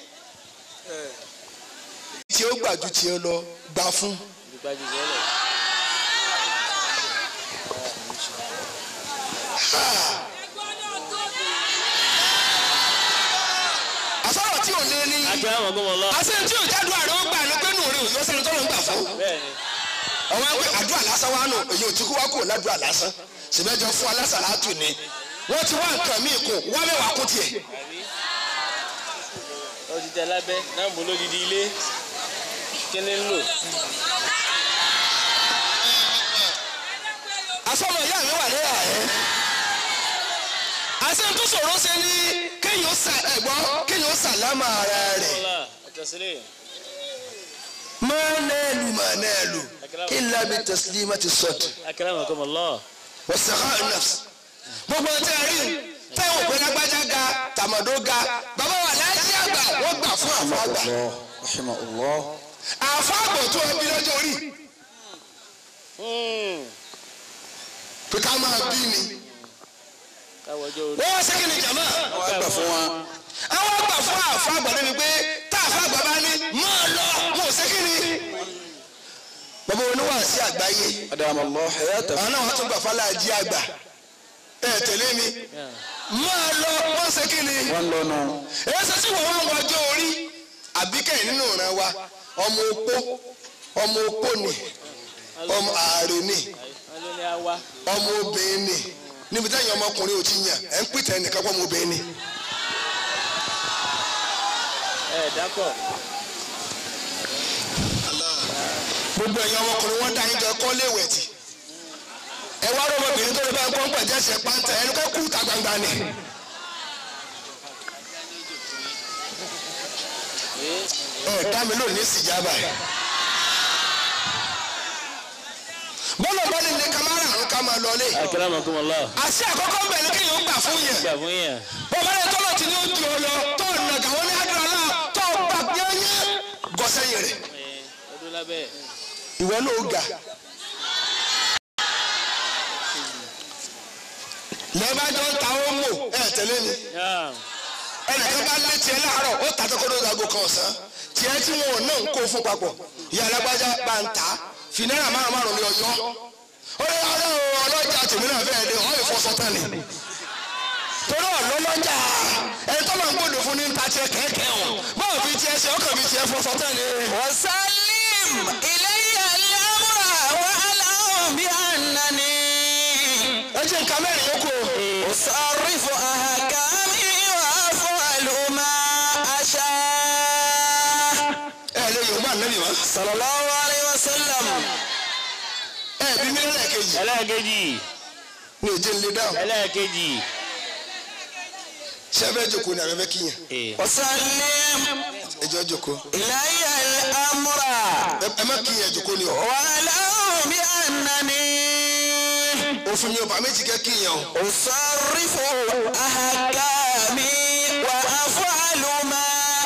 tí ó gbà ju tiẹ̀ lọ gbà fún Ìdígbàjú sọ́lẹ̀. àsọ̀rọ̀ tí ò lé ní Akramakumullah. àṣẹ tí ò jádùn àrẹ ó gbà ní pé nù rí òyìnbó sẹ́ni tó ló ń gbà fún. Bẹ́ẹ̀ni. àwọn ẹgbẹ́ àdúrà lásán wà nù èyí ò ti kú wá kúrò ládùúrà lásán ṣèbẹ́jọ fún alásàlátù ni wọ́n ti wá nǹkan míì kù wá mẹ́wàá kún tiẹ̀. Àbí? Ó ti tẹ lábẹ́ náà mú lódìdí ilé. Kí ni ń lò? asọ́mọ ìyá mi wà lẹ́yà ẹ̀. àṣẹ tó sọ̀rọ̀ ṣe ni kéèyàn sà ẹ̀gbọ́n kéèyàn sàlámà ara rẹ̀. Kọ́lá. Àtẹ̀sílẹ̀. mọ́nẹ́ẹ̀lù mọ́nẹ́ẹ̀lù kí n lábi tẹ̀sílímà ti sọ̀tù Akramakumullah. wọ́sàkà nafs. gbogbo ọtí ẹ̀rí táwọn òpin lágbájá ga tàmọ̀dó ga bàbá wa láti àgbà wọ́n gbà fún àfọ àgbà. rahimahullah àfọ àgbà tó ẹbí lọ́jọ́ orí Hmm. pé ká máa bí ni. Káwọ́jọ́ orí. wọ́n wá sẹ́kìn ní jàmá. wọ́n gbà fún wa àwọn àgbà fún àfọ àgbà lẹ́nu pé tá àfọ àgbà bá ní máa lọ wọn ò sẹ́kìn ní. bàbá oníwà sí àgbáyé adamallah hayata àwọn náà wọ́n tún gbà fáláàjì àgbà ẹ tẹ̀lé mi Yeah. máa lọ wọ́n sẹ́kìn ní. wọ́n lọ́nu èyí ṣe tí wọ́n wá ń wọjọ́ orí àbíkẹ́ nínú ìran wa ọmọ opó ọmọ opó ni ọmọ ààrẹ ni Wọ́n ló ní á wá. ọmọ obìnrin ni níbi táyà ọmọkùnrin ò ti yàn ẹ̀ ń pìtẹ́ nìkan pọ̀ ọmọ obìnrin ni. Ẹ dákọ̀. gbogbo ẹ̀yin ọmọkùnrin wọn dá yín jọ kọ́ léèwẹ̀ tì ẹ wá rọ ọmọbìnrin tó lè bá ń kọ́ ń pẹ̀jẹ́ ṣe pàǹtẹ̀ ẹnu kọ́ kú ta gbangba ni. Ee. ẹ dá mi lónìí síjàmbá yìí. bọ́lá bọ́lá ní kamara àrùn ká máa lọlé. Akramakumullah. àṣẹ àkọ́kọ́ ń bẹ̀ ní kéèyàn gbà fún yẹn. Gbà fún yẹn. bọ́lá yẹn tọ́lọ̀ tí ní ó di ọ lọ tó nàgà wọn ní àdúrà náà tó gbà yẹ́nyẹ́ gọ́sẹ́yìn lábẹ́. ìwọ náà ó ga. lẹ́ẹ̀bájọ́ ń ta ó mò ẹ̀ tẹ́lẹ̀ ni Naam. ẹnìkan bá lé tiẹ̀ láàárọ̀ ó tà tó kó lóògùn aago kan ọ̀sán tiẹ̀ tí wọn ò náà ń kó fún papọ̀ ìyá alágbájá bá ń tà fi náírà márùn márùn ní ọjọ́ ó lè ọ̀rẹ́ o ọlọ́jà tèmi náà fẹ́ẹ́ dé ọ̀ ìfọsọ tán ni torí ọ̀lọ́lọ́jà ẹni tó máa ń gbòdò fún ní ń ta tiẹ̀ kẹ̀kẹ́ ọ̀ báwo fi tiẹ̀ ṣe ọkàn mi tiẹ̀ fọsọ tán ni. وسلم إلي الأمر واعلم بأنني ẹ jẹ́ nǹkan mẹ́rin yókù أصرف أحكامي وأفعل ما أشاء ẹ lè yorùbá nẹ́bí wọn صلى الله عليه وسلم ẹ bí mi lẹ́ẹ̀kejì ẹlẹ́ẹ̀kejì ní èjì ńlẹ̀ dáhùn ẹlẹ́ẹ̀kejì. ṣé ẹ fẹ́ jókòó ni àbẹ́fẹ́ kíyàn Ee. وسلم ẹjọ́ jókòó إلي الأمر ẹ- ẹ má kíyàn jókòó ni ọ واعلم بأنني òfin mi ò bá méjì kẹ́ kíyàn o. أصرف أحكامي وأفعل ما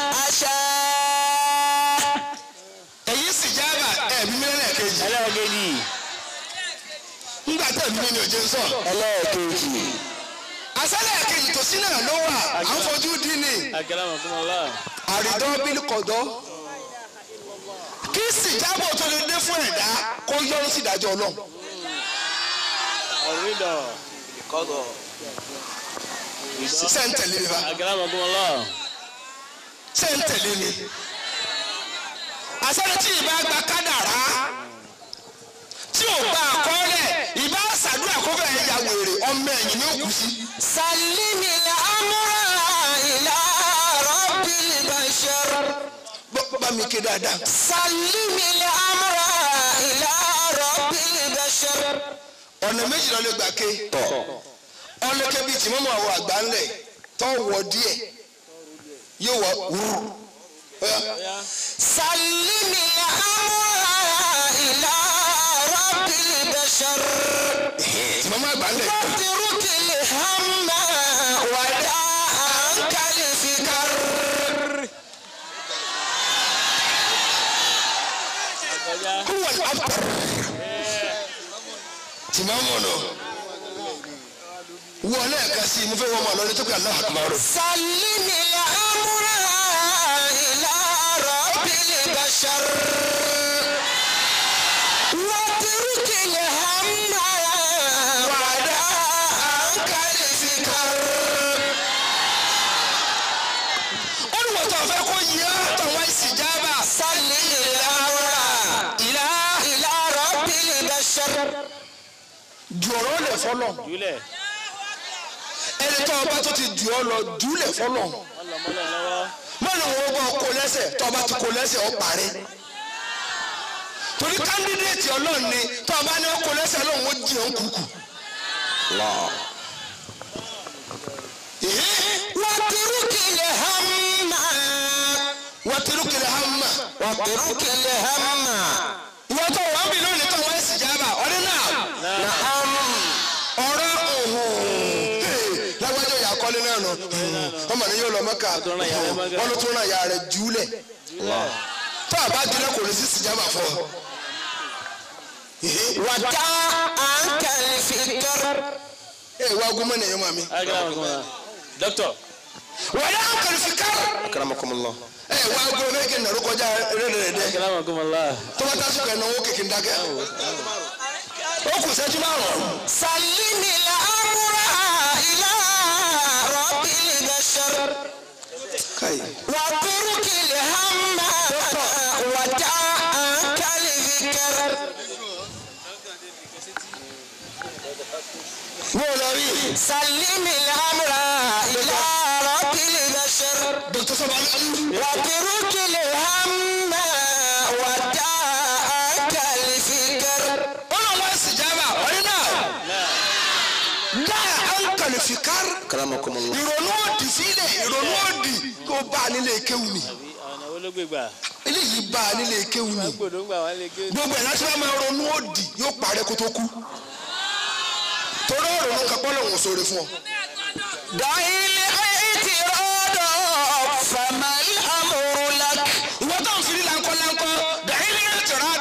أشاء èyí sì jábà ẹ̀bí mi lẹ́ẹ̀kejì ẹlẹ́ẹ̀kejì. ńgbà tẹ̀ mí ni òjò ń sọ. ẹlẹ́ẹ̀kejì àṣálẹ̀ kejì tó sí náà ló wà à ń fojú dín ní Akramakumullah. àrídọ́ bílí kọ̀dọ́ kí sì jábọ̀ tó lè dé fún ẹ̀dá kó yọrù sí ìdájọ́ ọlọ́run. Ọ̀rídọ̀. ṣé ń tẹ̀lé mi fa Akramakumullah. ṣé ń tẹ̀lé mi. àṣálẹ̀ tí ìbá gba kádàrá tí ò gba àkọọ́lẹ̀ ìbá ṣàdúrà kó fẹ́ ya wèrè ọmọ ẹ̀yìn ní òkú sí. سلم الأمر إلى رب البشر Bọ́- bá mi ké dáadáa. سلم الأمر إلى رب البشر ọ̀nà méjì ló lè gbà ké ọlọ́kẹ́ bíi tí mọ́mọ́ àwọn àgbà ńlẹ̀ tó wọ díẹ̀ yóò wọ wúrú. Ọya. سلم الأمر إلى رب البشر tí mọ́mọ́ àgbà ńlẹ̀ واترك الهم ودع عنك الفكر Ọjà. kúwọ̀ after tí mọ́mọ́ nù. wọ lẹ́ẹ̀kan sí i mo fẹ́ wọ́n mọ̀ lọ́dún tó kẹ́ aláwọ̀ àkùnmọ́rò. سلم الأمر إلى رب البشر واترك الهم ودع عنك الفكر ó ní wọ́n tó fẹ́ kó yẹ tọ̀wọ́ ìsìjábà سلم الأمر إلى إلى رب البشر jù ọ̀rọ̀ lẹ̀ fọlọ̀ Júlẹ̀. ẹni tó ọba tó ti jù ọ lọ jù lẹ̀ fọlọ̀ Wọ́n lọ mọ́lẹ̀ lọ́wọ́. mọ́nà wọn bọ́ kó lẹ́sẹ̀ tó ọba ti kó lẹ́sẹ̀ ọ parí torí kándídéètì ọlọ́run ni tó ọba ní ó kó lẹ́sẹ̀ ọlọ́run ó jì ọ́ kúkú. واترك الهم wọ́n ti rú kiri hama واترك الهم ìwọ́n tó wọ́n bí lónìí tó wọ́n sì jábà ọdún náà نعم ọ̀rọ̀ òhun lágbájọ́ ìyá kọ́lé náà nù ọmọ ní yóò lọ mọ́kà tún rán ìyá rẹ̀ Mẹ́kà. wọ́n ló tún rán ìyá rẹ̀ júlẹ̀ Júlẹ̀. tó àbá jùlẹ̀ kò lè sí sì jábà fún ọ. ودع عنك الفكر ẹ wá ogún mọ́ nìyẹn mọ́ mi. Akramakumullah. Dókítọ̀. wọ́n yà ń kàlí fi kár. أكرمكم ẹ wá ogún mọ́ kí n nàró kọjá rẹ́rẹ́rẹ́dẹ́. Akramakumullah. tó bá tásùkọ̀ ẹ̀ náwó kékeré dákẹ́. ó kù sẹ́jú márùn-ún. سلم الأمر إلى رب البشر káyì. واترك الهم ودع عنك الفكر wọ́n lọ rí. سلم الأمر إلى رب البشر dókítà sọ́ba ní. واترك الهم ودع عنك الفكر ó lọ wá sí jábà ọdún náà. dáa à ń kàlí fi kár. أكرمكم الله ìrònú òdì sílẹ̀ ìrònú òdì kó bá a nílé kéwù ni. Ọ̀nà wo ló gbé gbà? eléyìí bá a nílé kéwù ni. Gbòdó ń gbà wọ́n lè gé. gbogbo ẹ̀ láti wá máa ronú òdì yóò parẹ́ kó tó kú. torí ọ̀rọ̀ ló ń kápọ́ lòun sóore fún ọ. دع الاعتراض فما الأمر لك ìwọ tó ń fi láńkọ́ láńkọ́ dàí ní ìtura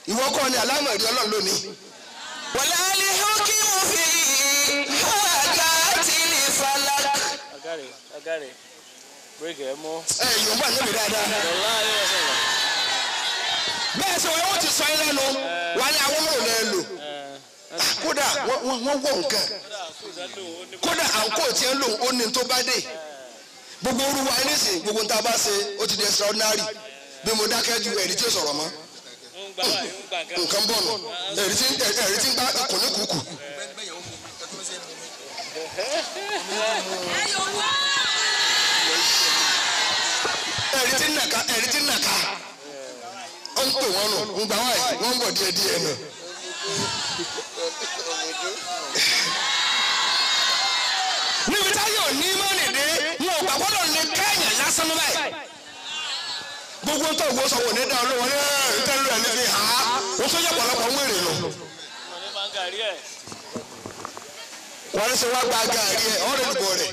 ìwọ kọ́ ni alámọ̀rí ọlọ́run lónìí ولا الحكم في حركات الفلك agare agare bírèkì ẹ mú. ẹ yorùbá níbi dáadáa ọ̀la ayé wa sọ̀rọ̀. bẹ́ẹ̀ sọ wọ́n ti sọ yín lẹ́nu wà ní àwọn ọmọ òun lò kódà wọ́n- wọ́n wọ́n wọ̀ nǹkan kódà àǹkó tí ń lò ó ní tó bá dé gbogbo orúwa ẹni sìn gbogbo nta bá ṣe ó ti di extraordinary bí mo dákẹ́ ju ẹ̀rí tí ó sọ̀rọ̀ mọ́ ń gbà wá ń gbà kan. nǹkan bọ̀ nù ẹ̀rí tí ẹ̀rí tí ń gbá ikùn ní kùkù ẹ̀rí tí ń nàka ẹ̀rí tí ń nàka ó ń pè wọ́n nù ń gbà wáyé wọ́n ń bọ̀ díẹ̀ díẹ̀ nù. níbi táyọ̀ ní mọ́nì dé wọn ò gbàgbọ́ lọ lè kẹ́yìn lásán ní báyìí. gbogbo tó gbó sọ wò ní dáhùn ló wọn ní ẹ̀rí tẹ́lẹ̀ rẹ̀ ní fi hàn á wọ́n tó yẹ pọ̀lọpọ̀ ń wèrè nù. wọ́n ní máa ń gàrí ẹ̀. wọ́n ní sọ wá gba gàrí ẹ̀ ọ̀rẹ́ ìdìbò rẹ̀.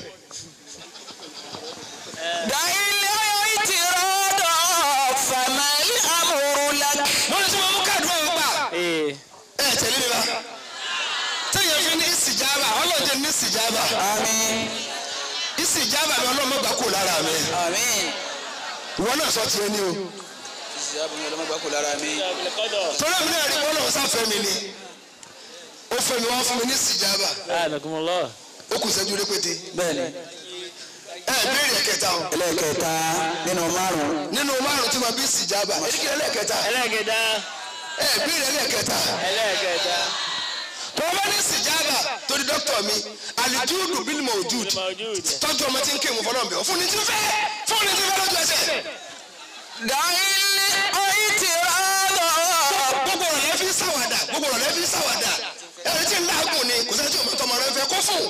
دعي الاعتراض فما الأمر لك wọ́n ní sọ wọn mú káàdùn ọ̀hún gbà. ee ẹ tẹ̀lé mi bá. téèyàn fi ní ìsìjábà ọlọ́dẹ ní ìsìjábà. آمين ìsìjábà mi ọlọ́mọ gbà kú lára mi. آمين ìwọ náà sọ tiẹ̀ ní o. ìsìlámù ni ọlọ́mọ gbà kú lára mi. ìjàpẹ̀lẹ̀ kọ́dọ̀. torí mi náà rí bọ́lá ọ̀sán fẹ́ mi ni. ó fẹ́ mi wọ́n fún mi ní ìsìjábà. ànàkùnmọ́lọ́. ó kù sẹ́jú répété. bẹ́ẹ̀ni ẹ béèrè ẹ̀kẹta o. ẹlẹ́kẹta nínú márùn-ún. nínú márùn tí ma bí ìsìjábà. èdèkìlẹ̀ ẹlẹ́kẹta. ẹlẹ́gẹ̀dá ẹ béèrè ẹlẹ́kẹta. ẹlẹ́gẹ̀dá tó o bá ní ìsìjábà torí dókítà mi alijudu bílí mọ̀ ojúd mawjud. tọ́jú ọmọ tí ń ké mu fọlọ́ọ̀bẹ fún ni tí ń fẹ́ fún ni tí ń fẹ́ lójú ẹsẹ̀. دعي الاعتراض gbogbo ọ̀rọ̀ lẹ́ fi ń ṣàwàdà gbogbo ọ̀rọ̀ lẹ́ fi ń ṣàwàdà ẹ̀rí tí ń láàgùn ni kò sẹ́ni tí ọmọ tọmọ rẹ fẹ́ kó fún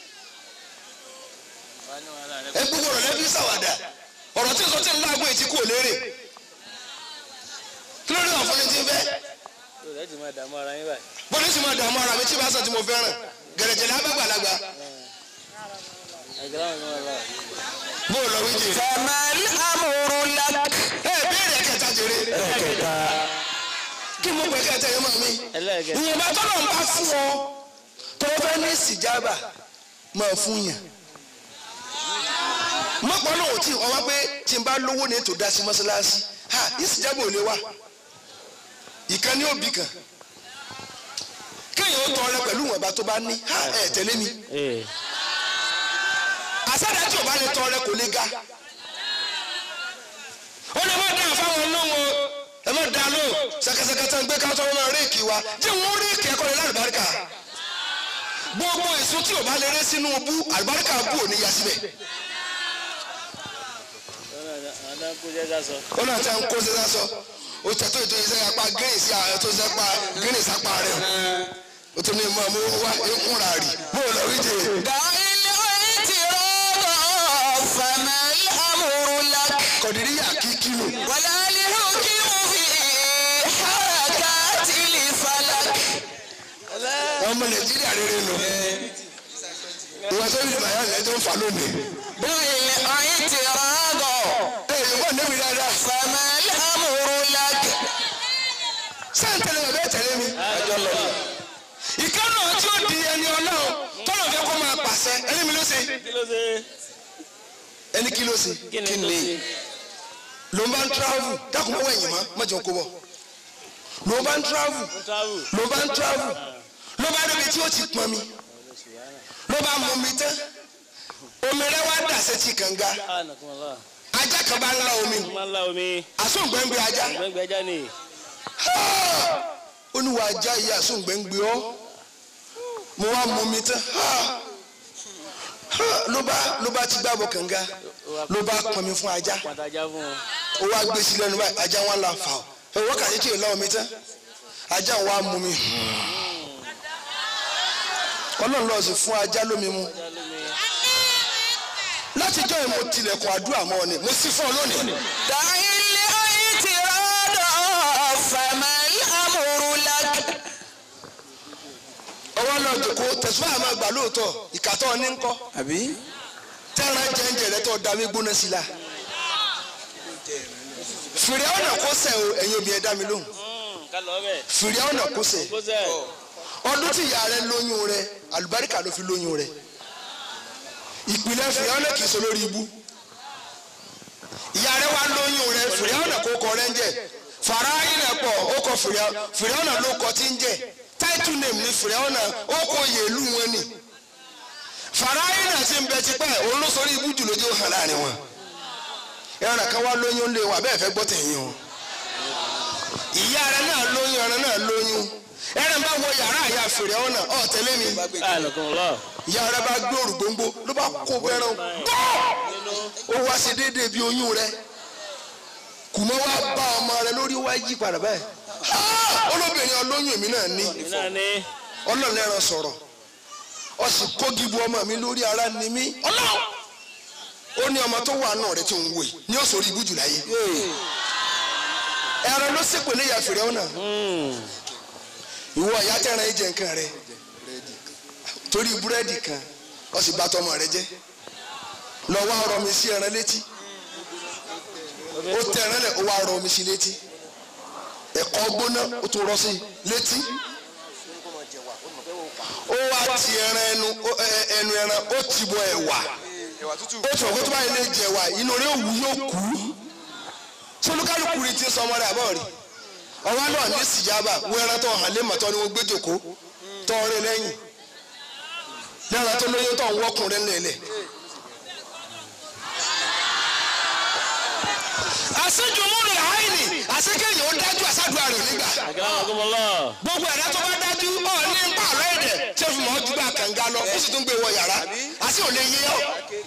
ẹ gbogbo ọ̀rọ̀ lẹ́ fi ń ṣàwàdà ọ̀rọ̀ tí ń sọ tí ń láàgùn ètí kú òlérè kí ló dé wà fún ni tí ń fẹ́ yóò lẹ́tì máa dààmú ara yín báyìí. bó ní sì máa dààmú ara mi tí bá sàn tí mo fẹ́ràn gẹ̀rẹ́jẹ̀ ní abágbàlagbà ẹ̀gẹ́dá wọn ni wọ́n lọ. bó o lọ wí jẹ فما الأمر لك ẹ béèrè kẹta jèrè ẹlẹ́kẹta kí mo pẹ kẹta yẹn máa mi ẹlẹ́gẹ̀dá ìyẹn bá tọ́lọ̀ ń bá fún ọ tó o fẹ́ ní ìsìjábà máa fún yàn mọ́pọ̀ náà ò tí ì ọwọ́ pé tí n bá lówó ní ètò dá sí mọ́ṣáláṣí ha ìsìjábà ò lè wá ìkan ní òbí kan kéèyàn ó tọrẹ pẹ̀lú ìwọ̀nba tó bá ní ha ẹ̀ tẹ̀lé mi ee àṣàdá tí ò bá lè tọrẹ kò lè ga ó lè má dá fáwọn olówó ẹ má dá lò ṣàkàṣàkà tó ń gbé káàtó wọn máa réèkì wa tí wọn réèkì ẹ̀kọ́ lè lálùbáríkà gbogbo èso tí ò bá lè ré sínú bú àlùbáríkà bú ò ní ya síbẹ̀ àdá kó jẹ́ ká sọ. ó náà ti ń kó sísá sọ ó tẹ̀tọ́ ètò iṣẹ́ apá green sí àwọn tó ṣe pa green sápá rẹ̀ ó tún ní mọ̀ mú wá ikúnra rì bó o lọ wí jẹ. دعي الاعتراض فما الأمر لك kọ̀dìríyà kí kílò ولا الحكم في حركات الفلك ọmọ nàìjíríà rere nù ìwà sọ́yìn ìbàyà rẹ̀ tó ń fà lónìí. دعي الاعتراض ẹ ìwọ níbi dáadáa فما الأمر لك sáà ń tẹ̀lé mi bẹ́ẹ̀ tẹ̀lé mi. ìkànnì tí ó di ẹni ọlọ́run tọ́lọ̀ fẹ́ kó máa pàṣẹ ẹni mi ló ṣe. kí ló ṣe ẹni kí ló ṣe. kí ni tó ṣe. ló ń bá ń travel dákun mọ́wọ́ ẹ̀yìn mọ́ mọ́jọ kó bọ̀. ló ń bá ń travel travel. ló bá ń travel ló bá débi tí ó ti pọn mi ló bá mú mi tán omi rẹ wá dà sétí kànga ànàkùnmọ́lọ́. ajá kan bá ń lá omi máa ń la omi. àsóǹgbẹ́ngbẹ́ ajá gbẹ́ngbẹ́ ajá ni. ó ní wàá já iye àsóǹgbẹ́ngbẹ́ ọ́ mo wá mú mi tán ló bá ló bá ti gbàbọ̀ kànga ló bá pọn mi fún ajá pàtàjà fún un. ó wá gbé sí lẹ́nu báyìí ajá wọn là fà ó ẹ wákàtí tí ì lọ́wọ́ mi tán ajá wa mú mi ọlọ́run lọ́ọ́ sì fún ajá lómi mu ajá lómi. látijọ́ yìí mo tilẹ̀kùn àdúrà mọ́ ọ ni mo sì fún ọ lónìí. دعي الاعتراض فما الأمر لك ọwọ́ náà jòkó tẹ̀síwá àmọ́ àgbà lóòótọ́ ìkàtọ́ ní ńkọ́ àbí tẹ́ran jẹ́ńjẹ́ rẹ tó dàbí gbóná sí la. fìrẹ́ ọ̀nà kó sẹ̀ o ẹ̀yin obìnrin dá mi lóhùn ká lọ bẹ̀. fìrí ọ̀nà kọsẹ̀ kó sẹ́ ọdún tí ìyá rẹ lóyún rẹ àlùbáríkà ló fi lóyún rẹ ìpìlẹ̀ fìrí ọ̀nà kìí ṣe lórí ibú ìyá rẹ wá lóyún rẹ fìrí ọ̀nà kó kọ rẹ ń jẹ fàráyìn rẹ pọ̀ ó kọ fìrí ọ̀nà ló kọ tí ń jẹ title name ni fìrí ọ̀nà ó kọ yèlú wọn ni fàráyìn rẹ ti ń bẹ tipẹ́ òun ló sọrí ibú jù lójú hàn láàrin wọn ẹran kan wá lóyún lé wọn abẹ́ẹ̀ fẹ́ gbọ́ tẹ̀yìn o ìyá rẹ náà lóyún ẹran náà lóyún ẹran bá wọ yàrá àyà fèrè ọ̀nà ọ̀ tẹ̀lé mi àlùkùn lọ. ìyá rẹ bá gbé òrùgbóngbó ló bá kó bẹ́rẹ̀ gbọ́ ó wá sí déédéé bí oyún rẹ kùmọ́ wá bá ọmọ rẹ lórí wá yí padà báyìí Ah! olóbìnrin ọlóyún èmi náà ní èmi náà ní ọlọ́run ẹran sọ̀rọ̀ ọ sì kógi bu ọmọ mi lórí ara ni mí ọlọ́run ó ní ọmọ tó wà náà rẹ tí ń wò yìí ní ó sọ̀rọ̀ ibùjù láyé ẹran ló sì pèlè ìyá fèrè ọ̀nà ìwọ ìyá tẹ̀ràn ẹ̀jẹ̀ nǹkan rẹ torí búrẹ́dì kan ó sì bá tọmọ rẹ jẹ́ lọ wá rọ mi sí ẹran létí ó tẹ̀ràn lẹ̀ ó wá rọ mi sí létí ẹ̀kọ́ gbóná ó tún rọ sí létí ó wá ti ẹran ẹnu ó- ẹ- ẹnu ẹran ó ti bọ ẹ̀wà ẹ̀wà tútù. ó tún ọ̀gbọ́n tó bá yẹ lè jẹ̀wà inú rẹ̀ òwú yóò kú solúkálùkù rí ti sọmọ rẹ̀ àbọ̀ rí ọwọ́ náà ní sìjábà wọ ẹran tó hàn lé màtọ́ ni wọ́n gbé jòkó tọ́ ọrẹ lẹ́yìn lẹ́ran tó lóyún tó ń wọ́kùnrin lẹ́lẹ̀. àṣejùmúrò àìní àṣekéyìn ó dájú àṣàdúrà rẹ̀ nígbà àkàràkùn lọ. gbogbo ẹ̀dá tó bá dájú ọ̀ ní pààrọ̀ ẹ̀dẹ̀ tí o fi mọ̀ ọ́ ju bá kànga lọ ó sì tún gbé wọ yàrá àti ò lè yé ọ́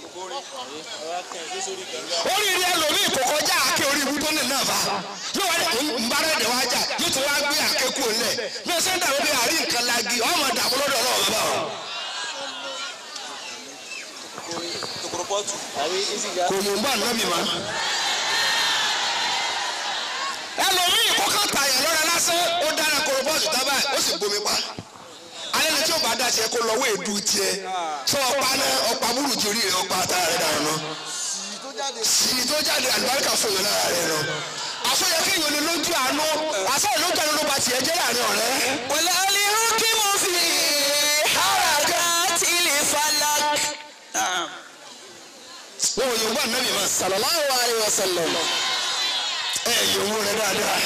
oríire ẹlòmíì kò kọjá àáké orí ibú tó ní náà fa yóò wá ní nbára ẹ̀dẹ̀ wá jà yóò tún wá gbé àáké kú òun lẹ̀ bí o ṣe ń dàbí bí àárín nǹkan lagi ọmọ dààmú lọ́dọ̀ náà bàbá o. kòkòrò pọ́ọ̀tù. àbí ìsìgá. kò mú bá nàbì má. ẹlòmíì kó kàn tààyàn lọ́ra lásán ó dára kóró bọ́ọ̀sì tábà ó sì gbomi pa alẹ́ ni tí o bá dá tiẹ̀ kó lọ́wọ́ èdú tiẹ̀ sọ ọ̀pá náà ọ̀pá burúkú orí rẹ̀ ọ̀pá àtàrà rẹ̀ dànù náà tó jáde. sì tó jáde àlùbáríkà fún yẹn lára rẹ̀ lọ. àfọyẹ kéèyàn lè lójú àánú àṣà ìlójú àánú ló bá tiẹ̀ jẹ́ láàrin ọ̀rẹ́. wọlé alihuki mo fi haraka tili falak. wọn ò yọ̀ngbọ́n ànábì mọ́. sallallahu alaihi wasallam. ẹ yòówù rẹ dáadáa.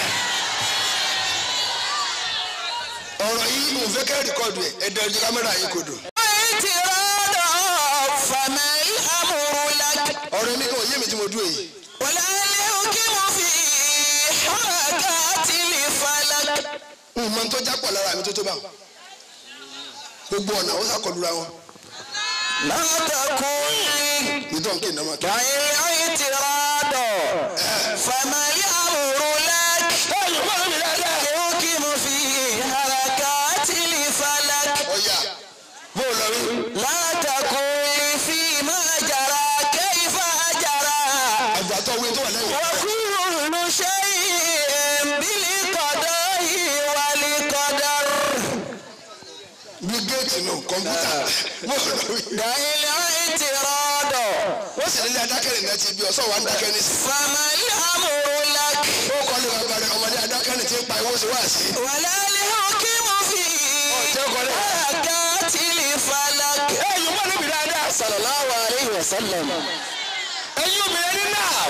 ọ̀rọ̀ yìí mo fẹ́ kẹ́ rìkọ́dù ẹ̀ ẹ̀ dẹ̀rẹ̀ ju kámẹ́rà yìí kò dùn. ti rọ́dọ̀ fàmẹ́ ìhàmúrú lak. ọ̀rọ̀ mi kò yé mi tí mo dúró yìí. wọlé alihuki mo fi haraka tili falak. n mọ tó jápọ̀ lára mi tó tó bá wọn. gbogbo ọ̀nà ó sàkọlura wọn. látàkùn ìtọ́ nkè nàmọ́ kí. wàyí ti rọ́dọ̀ fàmẹ́ ìhàmúrú lak. alihuki mo fi haraka tili falak. ọ̀yà bó o lọ rí. لا تقل فيما جرى كيف جرى àgbàtọ̀ wí tó wà lẹ́yìn. وكل شيء بالقضاء والقدر bí géètì nù kọ̀mpútà bó o lọ rí. دع الاعتراض wọ́n sì nílé adákẹ́rẹ́ náà ti bí ọ̀sán wa ń dákẹ́ ní sí. فما الأمر لك ó kọ́ lé bàbá rẹ̀ ọmọdé adákẹ́rẹ́ ti ń pa ìwọ́sí wá sí. ولا الحكم في حركات الفلك ẹ yóò bá níbi dáadáa. صلى الله عليه وسلم ẹ̀yin obìnrin ní náà.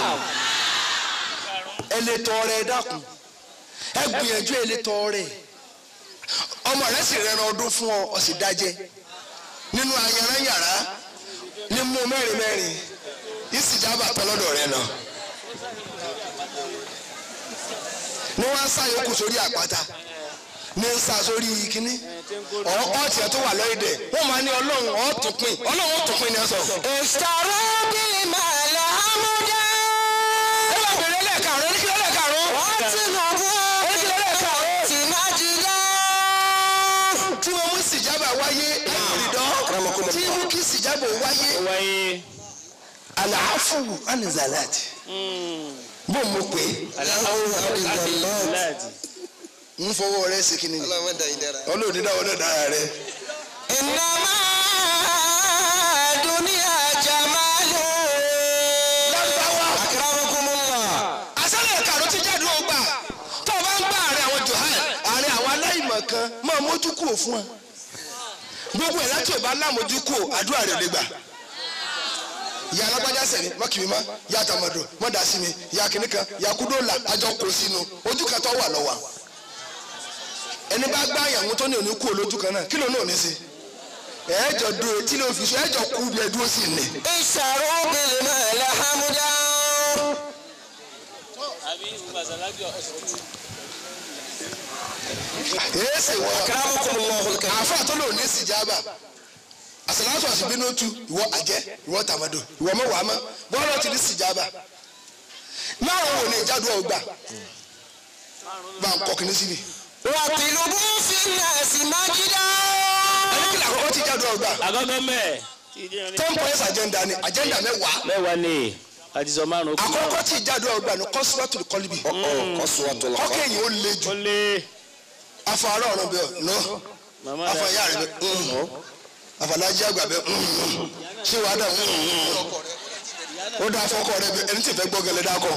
ẹ lè tọrẹ ẹ dákun ẹ gbìyànjú ẹ lè tọrẹ ọmọ rẹ sì rẹran ọdún fún ọ ọ sì dájẹ nínú ayanran yàrá ní mú mẹ́rin mẹ́rin ìsìjábà tán lọ́dọ̀ rẹ náà ní wọ́n á sá yòókù sórí àpáta ní ń sá sórí kínní ọ̀ọ́ tiẹ̀ tó wà lọ́yìn dẹ̀ wọ́n máa ní ọlọ́run ọ̀ọ́ tó pin ọlọ́run ó tó pin ní ẹ sọ. اشتروا بالمال حمدا ẹ bá bèrè lẹ́ẹ̀karùn-ún ní kí lẹ́ẹ̀karùn-ún. tí mo mú sìjábà wáyé ìrìndọ́ tí mú kí sìjábà wáyé wáyé. àlàáfù anizalati bó mo pè é láti. ń fọwọ́ rẹ sí kíni ọlọ́run dá ìdára. ọlọ́ọ̀ni dáwọ́ náà dára rẹ. إنما دنيا جمال أكرمكم الله àṣálẹ̀ ẹ̀karùn ti jáde ó gbà tó o bá ń gbà rẹ àwọn johan kan máa mójú kúrò fún wa gbogbo ẹ̀ láti ọba lámojú kúrò àdúrà rẹ̀ lè gbà ìyá alágbájá sẹ̀ni mọ́kìmí má ìyá àtàmọ̀dò mọ́dà sí mi ìyá kìnnì kan ìyá kúndòlà àjọ kò sínú ojú kan tó wà lọ́wọ́ ẹni bá gbá àyàwó tó ní òní kú olójú kan náà kí ló náà ní sí ẹ̀ẹ́jọ dúró tí ló fi sọ ẹ̀ẹ́jọ kú bí ẹ dúró sí ni. ìṣàrò bìlì mẹ́lẹ̀ hàmúdá. àbí gbàsàlájọ èsì wọ àfa tó lò ní sìjábà àsàlátù àṣìbínú tu ìwọ àjẹ ìwọ tàmàdò ìwọ mẹwàá mọ bọ́ọ̀lù ti ní sìjábà márùn wò ní ìjádù ọgbà bá ń kọ kìíní síbi. wà tìlúbù fi nàásì májídá. ẹni kí làkọ́kọ́ ti ìjádù ọgbà àgọ́gọ́ mẹ́ẹ̀ ten points agenda ni agenda mẹ́wàá mẹ́wàá ni àti sọ márùn-ún kú àkọ́kọ́ ti ìjádù ọgbà ni kọ́sùwàtò kọ́líbì kọ́kẹ́yìn ó le jù ó lé afọ àárọ̀ ọ̀run bẹ́ẹ̀ nọ màmá afọ rẹ̀ ìyá rẹ̀ bẹ́ẹ̀ afọlájí àgbà bẹ́ẹ̀ ṣé wàá dà ó dá afọkọ rẹ bẹ́ẹ̀ ẹni tí fẹ́ gbọ́ gẹlẹ́ dákọ̀.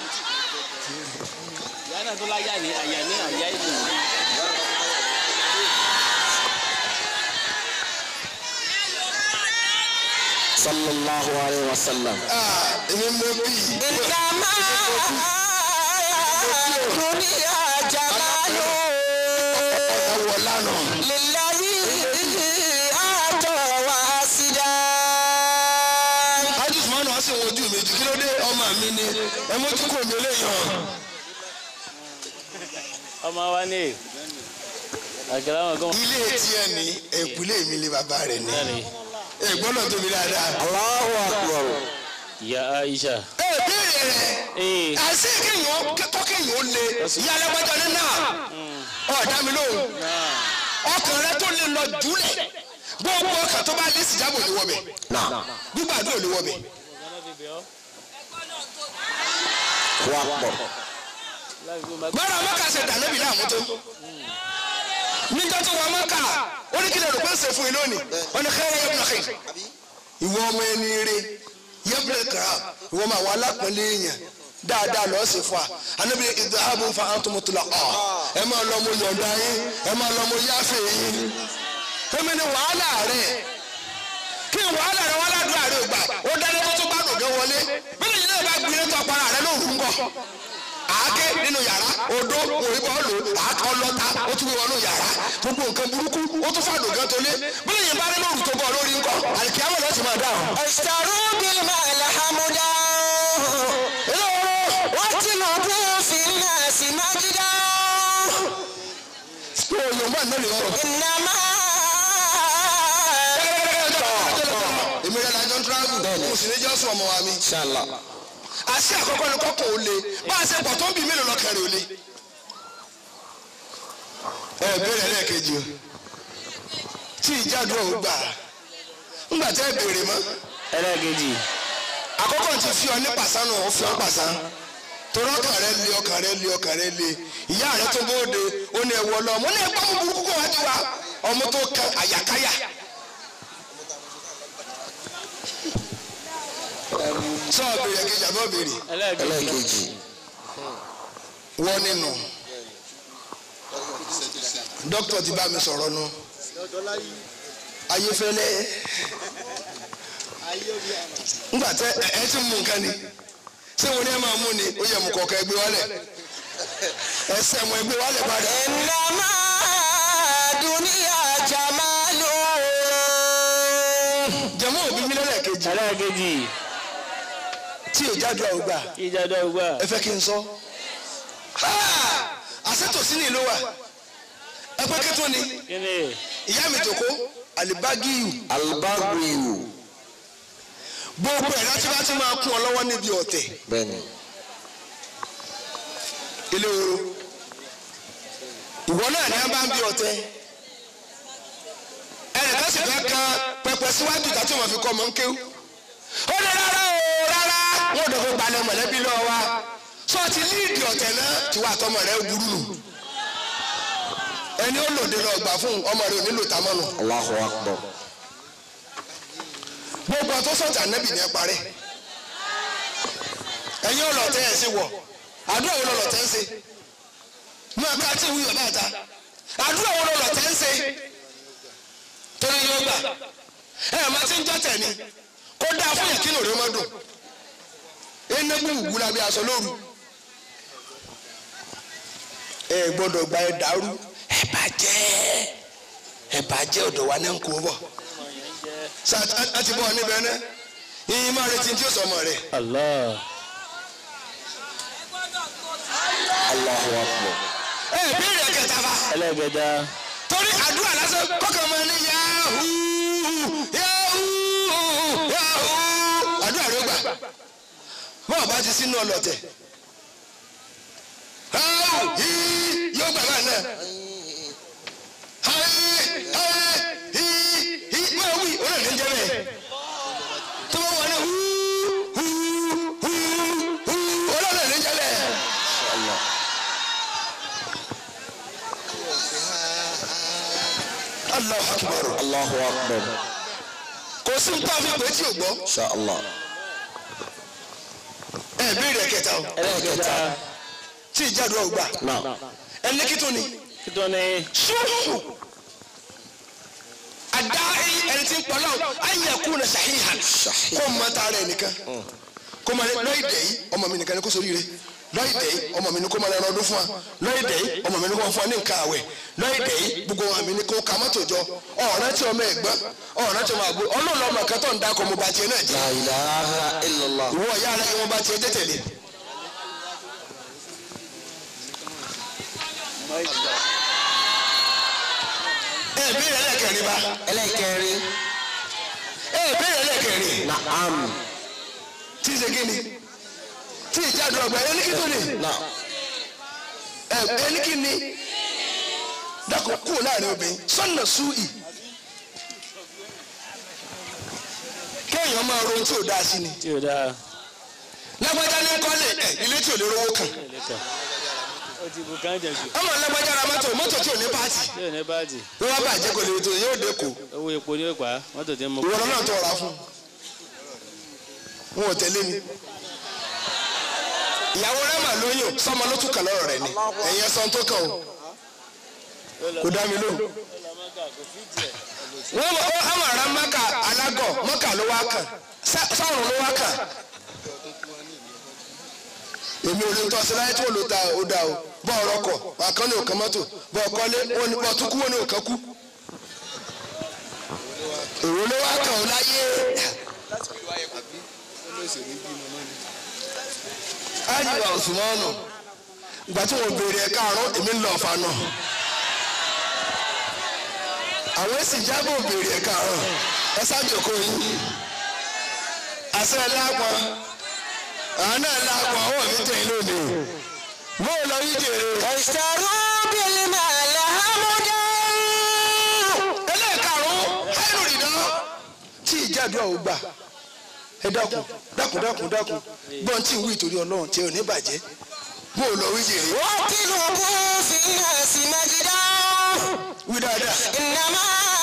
ìyá náà tó láyà ní àyà ní àyà ìlú sallallahu alayhi wa sallam. Ah, èmi mọ bí ìdámà dúníyà jàmálù ọ̀wọ̀ lánàá. lílàyé àtọ̀ wá sídá. ájú sùmọ́nù wá sí wọn ojú mi jù kí ló dé ọmọ mi ni ẹ mójú kò mí léèyàn. ọmọ wa ní àgàrà wọn gan ilé tiẹ̀ ní ẹ̀kúlé mi lé bàbá rẹ̀ ní. náà ni ẹ̀gbọ́n náà tóbi dáadáa. Allahu akbar. ìyá Aisha ẹ béèrè rẹ̀ ee àṣé kéèyàn kọ́ kéèyàn ó le ìyá alágbájá ní náà ọ̀dà mi lóhùn ọkàn rẹ tó lè lọ jùlẹ̀ gbogbo ọkàn tó bá lé sìjábò ní wọ́bẹ̀ gbígbàdúrà ní wọ́bẹ̀. Wa pọ̀. gbọ́dọ̀ mọ́kà ṣe dànẹ́bì láàmú tó níjọ́ tó wọ́n mọ́kà ó ní kí lè rò pé ń ṣe fún yín lónìí wọ́n ní kẹ́rẹ́ yẹ́bùnà kì ìwọ ọmọ ẹni rẹ yẹ́bùnà kàrà ìwọ ọmọ àwọn alápẹ̀lẹ̀ èèyàn dáadáa lọ́ọ́ sì fún wa anábìyẹ ìdáhàbù fa àtúmọ̀tòlá ọ̀ ẹ máa lọ mo yọ̀ǹda yín ẹ máa lọ mo yáfẹ́ yín fẹ́mi ni wàhálà rẹ kí wàhálà rẹ wàhálà dùn àrẹ ògbà ó dáná tó tó bá dòdò wọlé bí lè yín náà bá gbin tó para rẹ lóru ńkọ́ àáké nínú yàrá odó òwe bọ́ọ̀lù àáké ọlọ́ta ó tún wọnú yàrá gbogbo nǹkan burúkú ó tún fàdùn gan tó lé bí lè yín bá rí lóru tó bọ̀ lórí ńkọ́ àlìkíyàwó lọ́ọ́ sì máa dáhùn. Ìṣàrò bíi mẹ́lẹ̀ hàmúdá. Wọ́n ti lọ bú fi nàásì májídá. pé òyìnbó àná lè rọrùn. Ìnàmá. èmi rẹ̀ lájọ́ ń tíráàbù mo sì ní jọ́sùn ọmọ wa mi. Inshallah. àṣẹ àkọ́kọ́ ni kọ́kọ́ ò le bá a ṣe pọ̀ tó ń bì mélòó lọ́kàn rẹ̀ ò le. ẹ bẹ̀rẹ̀ lẹ́ẹ̀kejì o tí ìjádùn ọ̀hún gbà ńgbà tẹ́ ẹ béèrè mọ́ ẹlẹ́ẹ̀kejì àkọ́kọ́ ti fi ọ ní pàṣánù ó fi ọ pàṣán torí ọkàn rẹ le ọkàn rẹ le ọkàn rẹ le ìyá rẹ tó bóde ó ní ẹwọ lọ mo ní ẹgbẹ́ ọmọ burúkú kó wájú wa ọmọ tó kan àyàkáyà. sọ béèrè kejì àbọ̀ béèrè ẹlẹ́ẹ̀kejì Ẹlẹ́ẹ̀kejì. wọ́n nínú dókítà ti bá mi sọ̀rọ̀ nu ayéfẹ́lẹ́ ńgbà tẹ ẹ ẹ ti mú nǹkan ni ṣé wọn ní ẹ máa mú ni ó yẹ mú kọ̀ọ̀kan ẹgbẹ́ wálẹ̀ ẹsẹ̀ mọ ẹgbẹ́ wálẹ̀ padà Ìnàmá dúníyà jàmálù. jẹ̀mú òbí mi lẹ́lẹ́kejì ẹlẹ́ẹ̀kejì tí ìjáde àwọn gbà ìjàdọ̀ ògbà ẹ fẹ́ kí n sọ àṣetòsí ni ìlú wa ẹ pé kí tó ni kíni ìyá mi jòkó àlìbágíyù Albagriyu. gbogbo ẹ̀ láti bá ti máa kún ọ lọ́wọ́ níbi ọ̀tẹ̀ Bẹ́ẹ̀ni. ilé oró ìwọ náà ní a bá ń bi ọ̀tẹ̀ ẹnìkan sì fẹ́ kan pẹpẹ síwájú ìta tí wọ́n fi kọ́ ọmọ ń kéwú ó ní rárá o rárá wọn ò dọ̀kọ̀ gbalẹ̀ mọ̀lẹ́bí lọ́wọ́ wa sọ ti líìdì ọ̀tẹ̀ náà tí wàá tọmọ rẹ burú nù ẹni ó lòdì lọ gbà fún ọmọ rẹ ò nílò tamọ́nù Allahu akbar. gbogbo ọtọ sọjà nẹbì ní ẹ parẹ́ ẹ̀yin ọlọtẹ ẹ sí wọ àdúrà wo lọlọtẹ ń ṣe mú ẹka tí ìwúyọ bá ta àdúrà wo lọ́lọ́ tẹ́ ń ṣe torí yóò gbà ẹ ẹ̀ máa ti ń jọ́ tẹ̀ ni kó dáa fún yẹn kí lóore má dùn enégbù wù lábẹ́ aṣọ lóru ẹ gbọ́dọ̀ gba ẹ dàrú ẹ bàjẹ́ ẹ bàjẹ́ ọ̀dọ̀ wa ní nkú bọ̀ sa a ti bọ̀ níbẹ̀ náà yìnyín máa retí tí ó sọ ọmọ rẹ̀ Allah. Allahu akbar. ẹ béèrè kẹta fa ẹlẹ́gẹ̀dá. torí àdúrà lásán kọ́kàn máa ní yahoo yahoo yahoo àdúrà ló gbà bọ́ọ̀ bá ti sínú ọlọ́tẹ̀ yahoo hii yóò gbà báyìí náà hayi hayi hii hii máa wí olóòlù ń jẹ bẹ́ẹ̀ tó bá wà ní huu huu huu huu olóòlù ń jẹ bẹ́ẹ̀. Allah. Allahu akbar Allahu akbar. kò sí nǹkan àfi pé tí o gbọ́ Insha Allah. ẹ béèrè kẹta o ẹlẹ́gẹ̀dá. tí ìjàdùn ọgbà Now. ẹni kí tó ni kíntọ́ ni. ṣùkù àdáyé ẹni tí ń pọlọ ayé kú na ṣàhíhàn kó mọ tààrà ẹnìkan kó mọ lọ́ọ̀dẹ̀ yìí ọmọ mi nìkan ni kó sórí rẹ lọ́ọ̀dẹ̀ yìí ọmọ mi ni kó mọ lẹ́nu ọdún fún wa lọ́ọ̀dẹ̀ yìí ọmọ mi ni kó mọ fún wa ní nǹkan àwẹ̀ lọ́ọ̀dẹ̀ yìí gbogbo ọmọ mi ni kó ka mọ́tò jọ ọ̀rẹ́ tí ọmọ ẹ̀gbọ́n ọ̀rẹ́ tí ọmọ àgbo ọlọ́ọ̀lọ́ ọmọ kan tó ń dákọ̀ mo bá tiẹ̀ náà jẹ́ La ilaha illallah. ìwọ ìyá rẹ yẹn mo bá tiẹ̀ jẹ́ tẹ̀lé. ẹ béèrè ẹlẹ́kẹ̀rin bá Ẹlẹ́kẹrin. ẹ béèrè ẹlẹ́kẹrin Naam. tí ì ṣe kí ni tí ì jáde ọgbà ẹni kí tó ni Now. ẹ ẹni kí ni dákun kúrò láàrin obìnrin sọ́nà súì kéèyàn máa ro ohun tí ò dáa sí ni tí o dáa. lágbájá ní kọ́lé ẹ ilé tí ò lè rówó kàn ẹlẹ́kẹ̀. ó ti bu káńjà jù. ọmọ lágbájá ra mọ́tò mọ́tò tí ò ní pààtì tí o ní báàjì. wọ́n wá bàjẹ́ kò lè tó yóò dé kó owó epo ni ó pa á. mọ́tò tí ń mú. ìwọ náà tó ọ̀rá fún wọn ò tẹ̀lé mi ìyàwó rẹ̀ mà lóyún sọmọ ló tún kàn lọ́rọ̀ rẹ̀ ni ẹ̀yin ẹ̀sán tó kàn o kò dá mi lóhùn. wọ́n mọ̀ ọ́ àwọn ará mọ́kà alágọ̀ mọ́kà ló wá kàn sá- sọ́run ló wá kàn. èmi ò lè tọ́ sí láyé tí wọ́n lò ta ó dá o bọ́ ọ̀rọ̀ kọ̀ àkànní òkan mọ́tò bọ́ ọkọ́lé wọn ni bọ́ tún kú wọn ni òkan kú. èrò ló wá kàn ó láyé. ájìwà òsùnmọ́nù ìgbà tí wọ́n béèrè ẹ̀ka àrùn èmi ń lọ ọ̀fà náà àwọn èsì jábọ̀ béèrè ẹ̀ka àrùn ẹ sájòkó yín àṣẹ lápọn àwọn náà lápọn ọwọ́ mi tẹ̀ lónìí mo lọ yí jèrè. اشتروا بالمال حمدا ẹlẹ́ẹ̀karùn-ún háìrò ìdáná tí ìjàdùn àwọn gbà ẹ dákun dákun dákun dákun gbọ́n tí ń wí ìtorí ọlọ́run tí ò ní bàjẹ́ mo lọ wí jèrè. واطلبوا في الناس مجدا wí dáadáa. إنما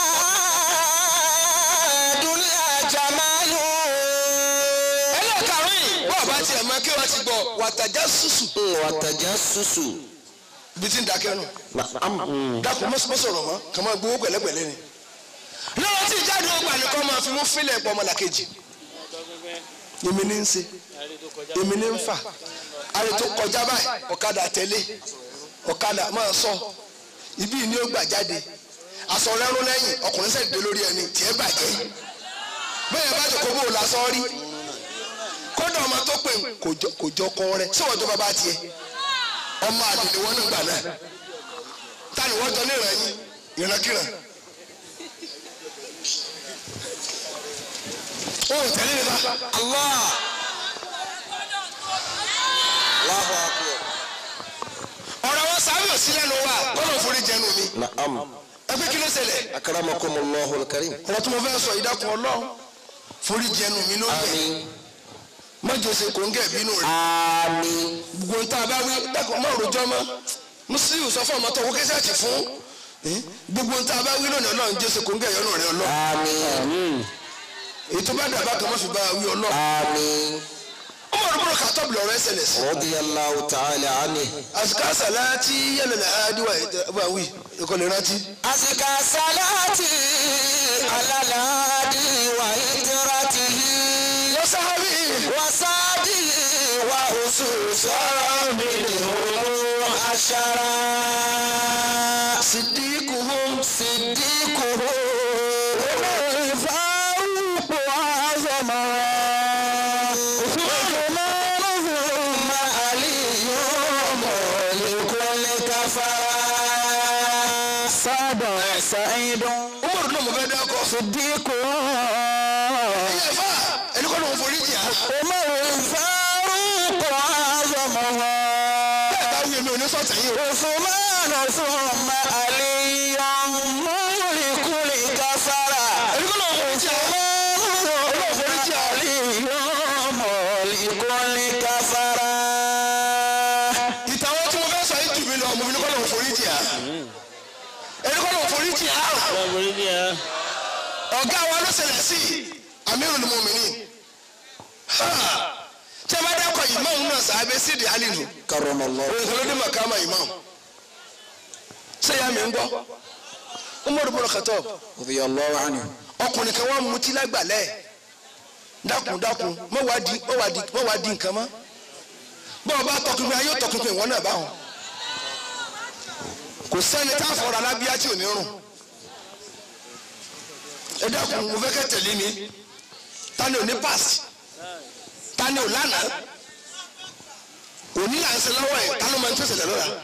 دل جمال ẹlẹ́ẹ̀karùn-ún yìí bọ́ọ̀ bá tiẹ̀ máa kí wọ́n ti gbọ́ wàtàjà sùsù وتجسس bí ti ń dákẹ́ nù. نعم dákun mọ́ mọ́ sọ̀rọ̀ mọ́ kàn máa gbowó pẹ̀lẹ́pẹ̀lẹ́ ni. lọ́wọ́ tí ìjáde ọgbà nìkan máa fi mú fílẹ̀ pọ̀ ọmọlàkejì. èmi ní ń ṣe èmi ní ń fà àrè tó kọjá báyìí ọ̀kadà tẹ̀lé ọ̀kadà máa sọ ibi ni ó gbà jáde aṣọ rẹ́rún lẹ́yìn ọkùnrin sẹ́ẹ̀ dé lórí ẹni tiẹ̀ bàjẹ́ bẹ́ẹ̀ bá jọ kó bó o la sọ rí kódà ọmọ tó pè ń kò jọ- kò jọ kọ rẹ síwọ́n tó bàbá tiẹ̀ ọmọ àdìlẹ̀ wọn nígbà náà tani wọ́n jọ ní ìrànyìn ìrànkìràn. ó tẹ̀lé mi bá. الله الله أكبر ọ̀rọ̀ wọn sáré òsì lẹ́nu wa kọ́nà forí jẹnu mi. نعم ẹgbẹ́ kí ló ṣẹlẹ̀. أكرمكم الله الكريم ọ̀rọ̀ tí mo fẹ́ sọ ìdákun ọlọ́run forí jẹnu mi lórí ẹ̀ آمين mọ́jọ ṣe kò ń gẹ̀ bínú rẹ̀. آمين gbogbo ń tá a bá wí dákun mọ́ òròjọ́ mọ́ mùsùlùmí sọ fún ọmọ tó wọ́n kẹ́sẹ̀ tì fún Eh, gbogbo ń tá a bá wí lónìí ọlọ́run jẹ́ ṣe kò ń gẹ̀ yọnu rẹ̀ ọlọ́run آمين èyí tó bá dàbá kan mọ́ fi bá a wí ọlọ́run. آمين ọmọ Umar ibn Khattab lọ́rọ̀ ẹsẹ̀ lẹ̀ sí. رضي الله تعالى عنه àsìkò àsàlátì yẹlẹlẹ àdìwà ìjọba wí ẹkọ lè rántí. أزكى صلاتي على الهادي وهجرته wọ́sáhábì وصابي وخصوصا منهم عشرا صديقهم صديقه الفاروق أعظما عثمانهم علي لكل كفر صابا سعيد Umar náà mo fẹ́ dákọ̀. صديق ẹ̀yẹ fà ẹni kọ́ ló ń forí jì á. عمر الفاروق أعظمها bẹ́ẹ̀ bá wí èmi ò ní sọ̀tẹ̀ yìí o. عثمان ثم علي ملك الكفر ẹni kọ́ ló ń forí jì á. ìtàwọn tí mo fẹ́ sọ yìí jù mí lọ mo fi ní kọ́ ló ń forí jì á. ẹni kọ́ ló ń forí jì á. Ọlọ́run borí ní ẹ. ọ̀gá wa ló ṣẹlẹ̀ sí Amirul Mu'minin. Ha! tí a bá dákọ̀ imam náà sàábẹ́ sídìí alinu. كرم الله òun kò ló dé màkàmà imam. ṣé ya mi ń gbọ́? Umar ibn Khattab رضي الله عنه ọkùnrin kan wá mutí lágbàlẹ̀ dákun dákun mọ wá di mọ wá di mọ wá di nǹkan mọ́ bọ́ọ̀ bá tọkùnrin ayé tọkùnrin ìwọ náà báwọn kò sẹ́ni tá a fọ̀rọ̀ alábíyá tí ò ní rùn ẹ dákun mo fẹ́ kẹ́ tẹ̀lé mi tani ò ní pass tani ò lánàá òní là ń ṣe lọ́wọ́ ẹ̀ tani máa ń tó ṣẹlẹ̀ lọ́la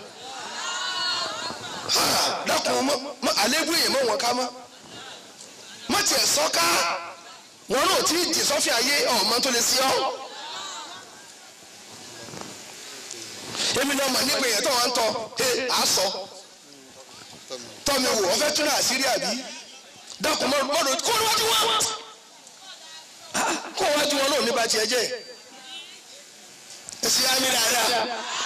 Ha! dákun mọ mọ àlébù èèyàn mọ wọn ká mọ́ má tiẹ̀ sọ́ká wọn náà tí jì sọ́fì ayé ọ̀mọ tó lè sí ọ́. èmi náà mà nígbà yẹn tó wà ń tọ́ ẹ à sọ tọ́mi wò ọ fẹ́ tún náà àṣírí àbí dákun mọ́ mọ́dọ̀ kó níwájú wọn kó níwájú wọn náà nípa tiẹ̀ jẹ́ ẹ sì á mi dáadáa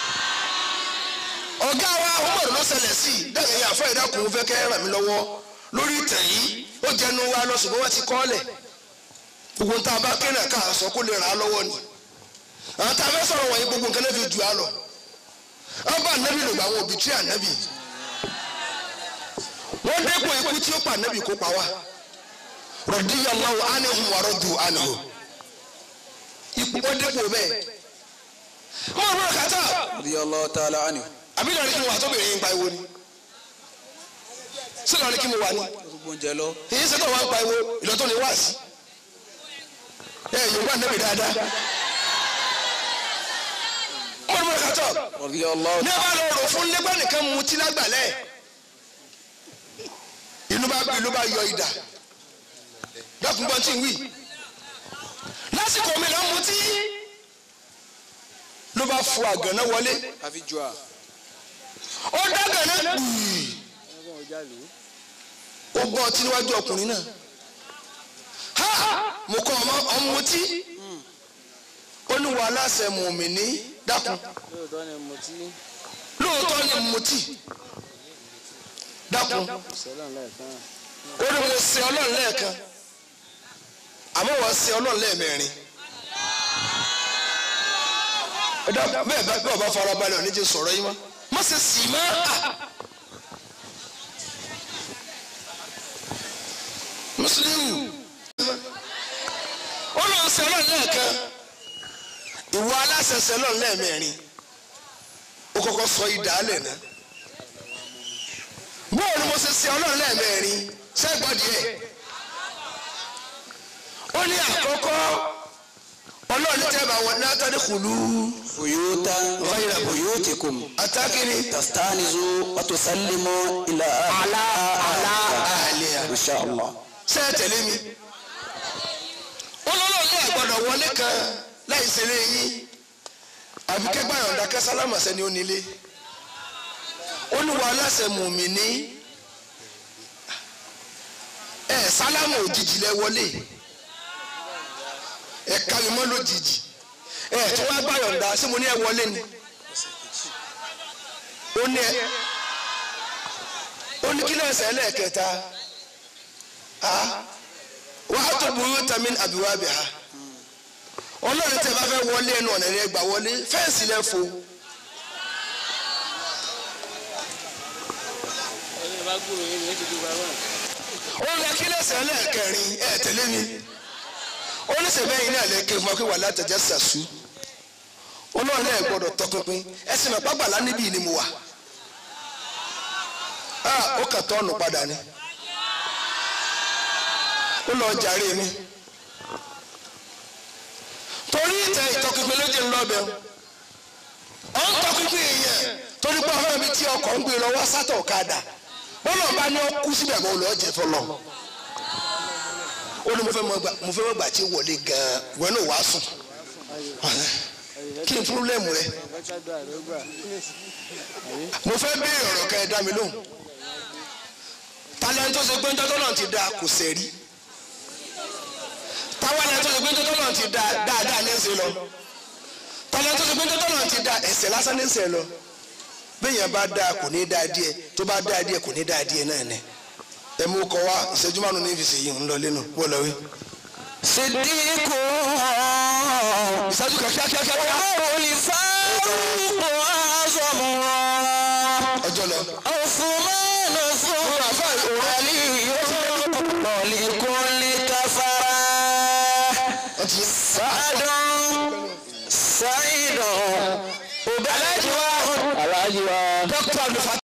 ọ̀gá wa Umaru ló ṣẹlẹ̀ sí i dáhùn ẹ̀yà àfọ ìdákùn fẹ́ kẹ́ ràn mí lọ́wọ́ lórí ìtàn yìí ó jẹnu wa lọ ṣùgbọ́n wọ́n ti kọ́ ọ́ lẹ̀ gbogbo nta bá kéré ká sọ kó lè rà á lọ́wọ́ ni àwọn tá a fẹ́ sọ̀rọ̀ wọ̀nyí gbogbo nǹkan náà fi jù á lọ wọ́n bá ànábì lò gbà àwọn òbí tí ànábì wọ́n dẹ́kun ikú tí ó pa ànábì kó pa wá radiyallahu anhum wa radu anhu ikú wọ́n dẹ́kun bẹ́ẹ̀ wọ́n rọ̀ kàtà رضي الله تعالى عنه àbí lọ́ọ̀rì kí mo wà tóbi yìí ń pa ìwo ni sí lọ́ọ̀rì kí mo wà ní gbogbo oúnjẹ lọ èyí sẹ́tọ̀ wà ń pa ìwo ìlọ́tọ̀ ni wá sí ẹ yorùbá nẹ́bì dáadáa wọ́n rọ̀ kàtà رضي الله ní a bá lọ rò fún nígbà nìkan mutí lágbàlẹ̀ inú bá bí inú bá yọ idà dákúngbọ́n tí ń wí lásìkò mi lọ mutí ló bá fọ àgànná wọlé àfi jù à ó dágànná gbìyì ó gbọ́ ọtí níwájú ọkùnrin náà ha mo kọ́ ọmọ ọmọ mutí ó ní wàhálà ṣe mùmíní dákun Lóòótọ́ ni mo ti lóòótọ́ ni mutí dákun sẹ́lọ̀ lẹ́ẹ̀kan. ó ní mo ṣe ọlọ́run lẹ́ẹ̀kan àmọ́ wọ́n ṣe ọlọ́run lẹ́ẹ̀mẹ́rin ẹ dákun bẹ́ẹ̀ bá bẹ́ẹ̀ bá fara balẹ̀ òní jẹ́ sọ̀rọ̀ yín mọ́ má ṣe sì má mùsùlùmí ó lọ ṣe ọlọ́run lẹ́ẹ̀kan ìwọ aláṣẹṣẹ ọlọ́run lẹ́ẹ̀mẹ́rin ó kọ́kọ́ sọ ìdálẹ̀ náà bóò ni mo ṣe ṣe ọlọ́run lẹ́ẹ̀mẹ́rin sẹ́gbọ́dì ẹ̀ ó ní àkọ́kọ́ ọlọ́run ní tẹ́lẹ̀ bá wọn ní atọ́ni kùlú buyuta ghayra buyutikum atákìrì tastanizu wa tusallimu ila Ala- ala ahliha. insha Allah ṣé ẹ tẹ̀lé mi ọlọ́run ní àgbọ̀dọ̀ wọlé kan láì ṣeré yín àbí kẹgbà yọ̀ǹda kẹsálámà sẹ́ni ó nílé ó ní wà aláṣẹ mùmíní ẹ sálámù òjijì lẹ wọlé ẹ kárí mọ́ lójijì ẹ tí wọ́n gbà yọ̀ǹda ṣé mo ní ẹ wọlé ni ó ní ẹ ó ní kí lẹ́sẹ̀ ẹlẹ́ẹ̀kẹta wàá tó burú tàmí àbíwábì ha ọlọ́run tẹ bá fẹ́ wọlé ẹnu ọ̀nà rẹ gbà wọlé fẹ́ǹsì lẹ fo ẹni bá gbúrò yín ní ti dùn bàbá. ó lẹ kí lẹ́sẹ̀ lẹ́ẹ̀kẹrin ẹ̀ tẹ̀lé mi ó ní sẹ́bẹ̀yìn náà lẹ́ẹ̀kẹ́ fún wa pé wà látẹ̀jẹ́ sàṣú ọlọ́run lẹ́ẹ̀ gbọ́dọ̀ tọpinpin ẹ sì mọ̀ pàgbàlá níbí ni mo wà ah ó kà tọ́ọ̀nù padà ni ó lọ jàre mi torí ìtẹ ìtọpinpin ló jẹ́ ńlọ́bẹ̀ ọ ń tọpinpin èèyàn torí pé ọ̀hún mi tí ọkọ̀ ń gbé lọ wá sátọ̀ ọ̀kadà bọ́lá ọba ni ó kú síbẹ̀ kó lọ́ọ́ jẹ fọlọ́ ó ní mo fẹ́ mọ gbà mo fẹ́ mọ gbà tí ó wọlé gan-an ìwọ náà wàá sùn kí ni púrúlẹ̀mù rẹ mo fẹ́ béèrè ọ̀rọ̀ kẹ́ ẹ dá mi lóhùn talẹ́ni tó ṣe pé ń tọ́tọ́ náà ti da kò sẹ́rí táwọn ẹni tó ṣe pé ń tọ́tọ́ náà ti da dáadáa ní ẹsẹ̀ lọ talẹ́ni tó ṣe pé ń tọ́tọ́ náà ti da ẹsẹ̀ lásán ní ẹsẹ̀ lọ bẹ́ẹ̀yẹn bá dáa kò ní dáa díẹ̀ tó bá dáa díẹ̀ kò ní dáa díẹ̀ náà ní ẹ mú kọ wá ìṣẹ́jú márùn-ún ní ìfìsè yìí ń lọ lẹ́nu wọ́n lọ wí. Sidiku ìṣẹ́jú kan kíákíákíá olùfàrúkọ azọmọ ọjọ́ lọ. Osùmánù fún Aliyu lọ́lẹ́kùnlé káfárá ọtí Sàdùn Sàìdùn Obẹ́lẹ́jọ́ Alájí wa. dókítà olùfà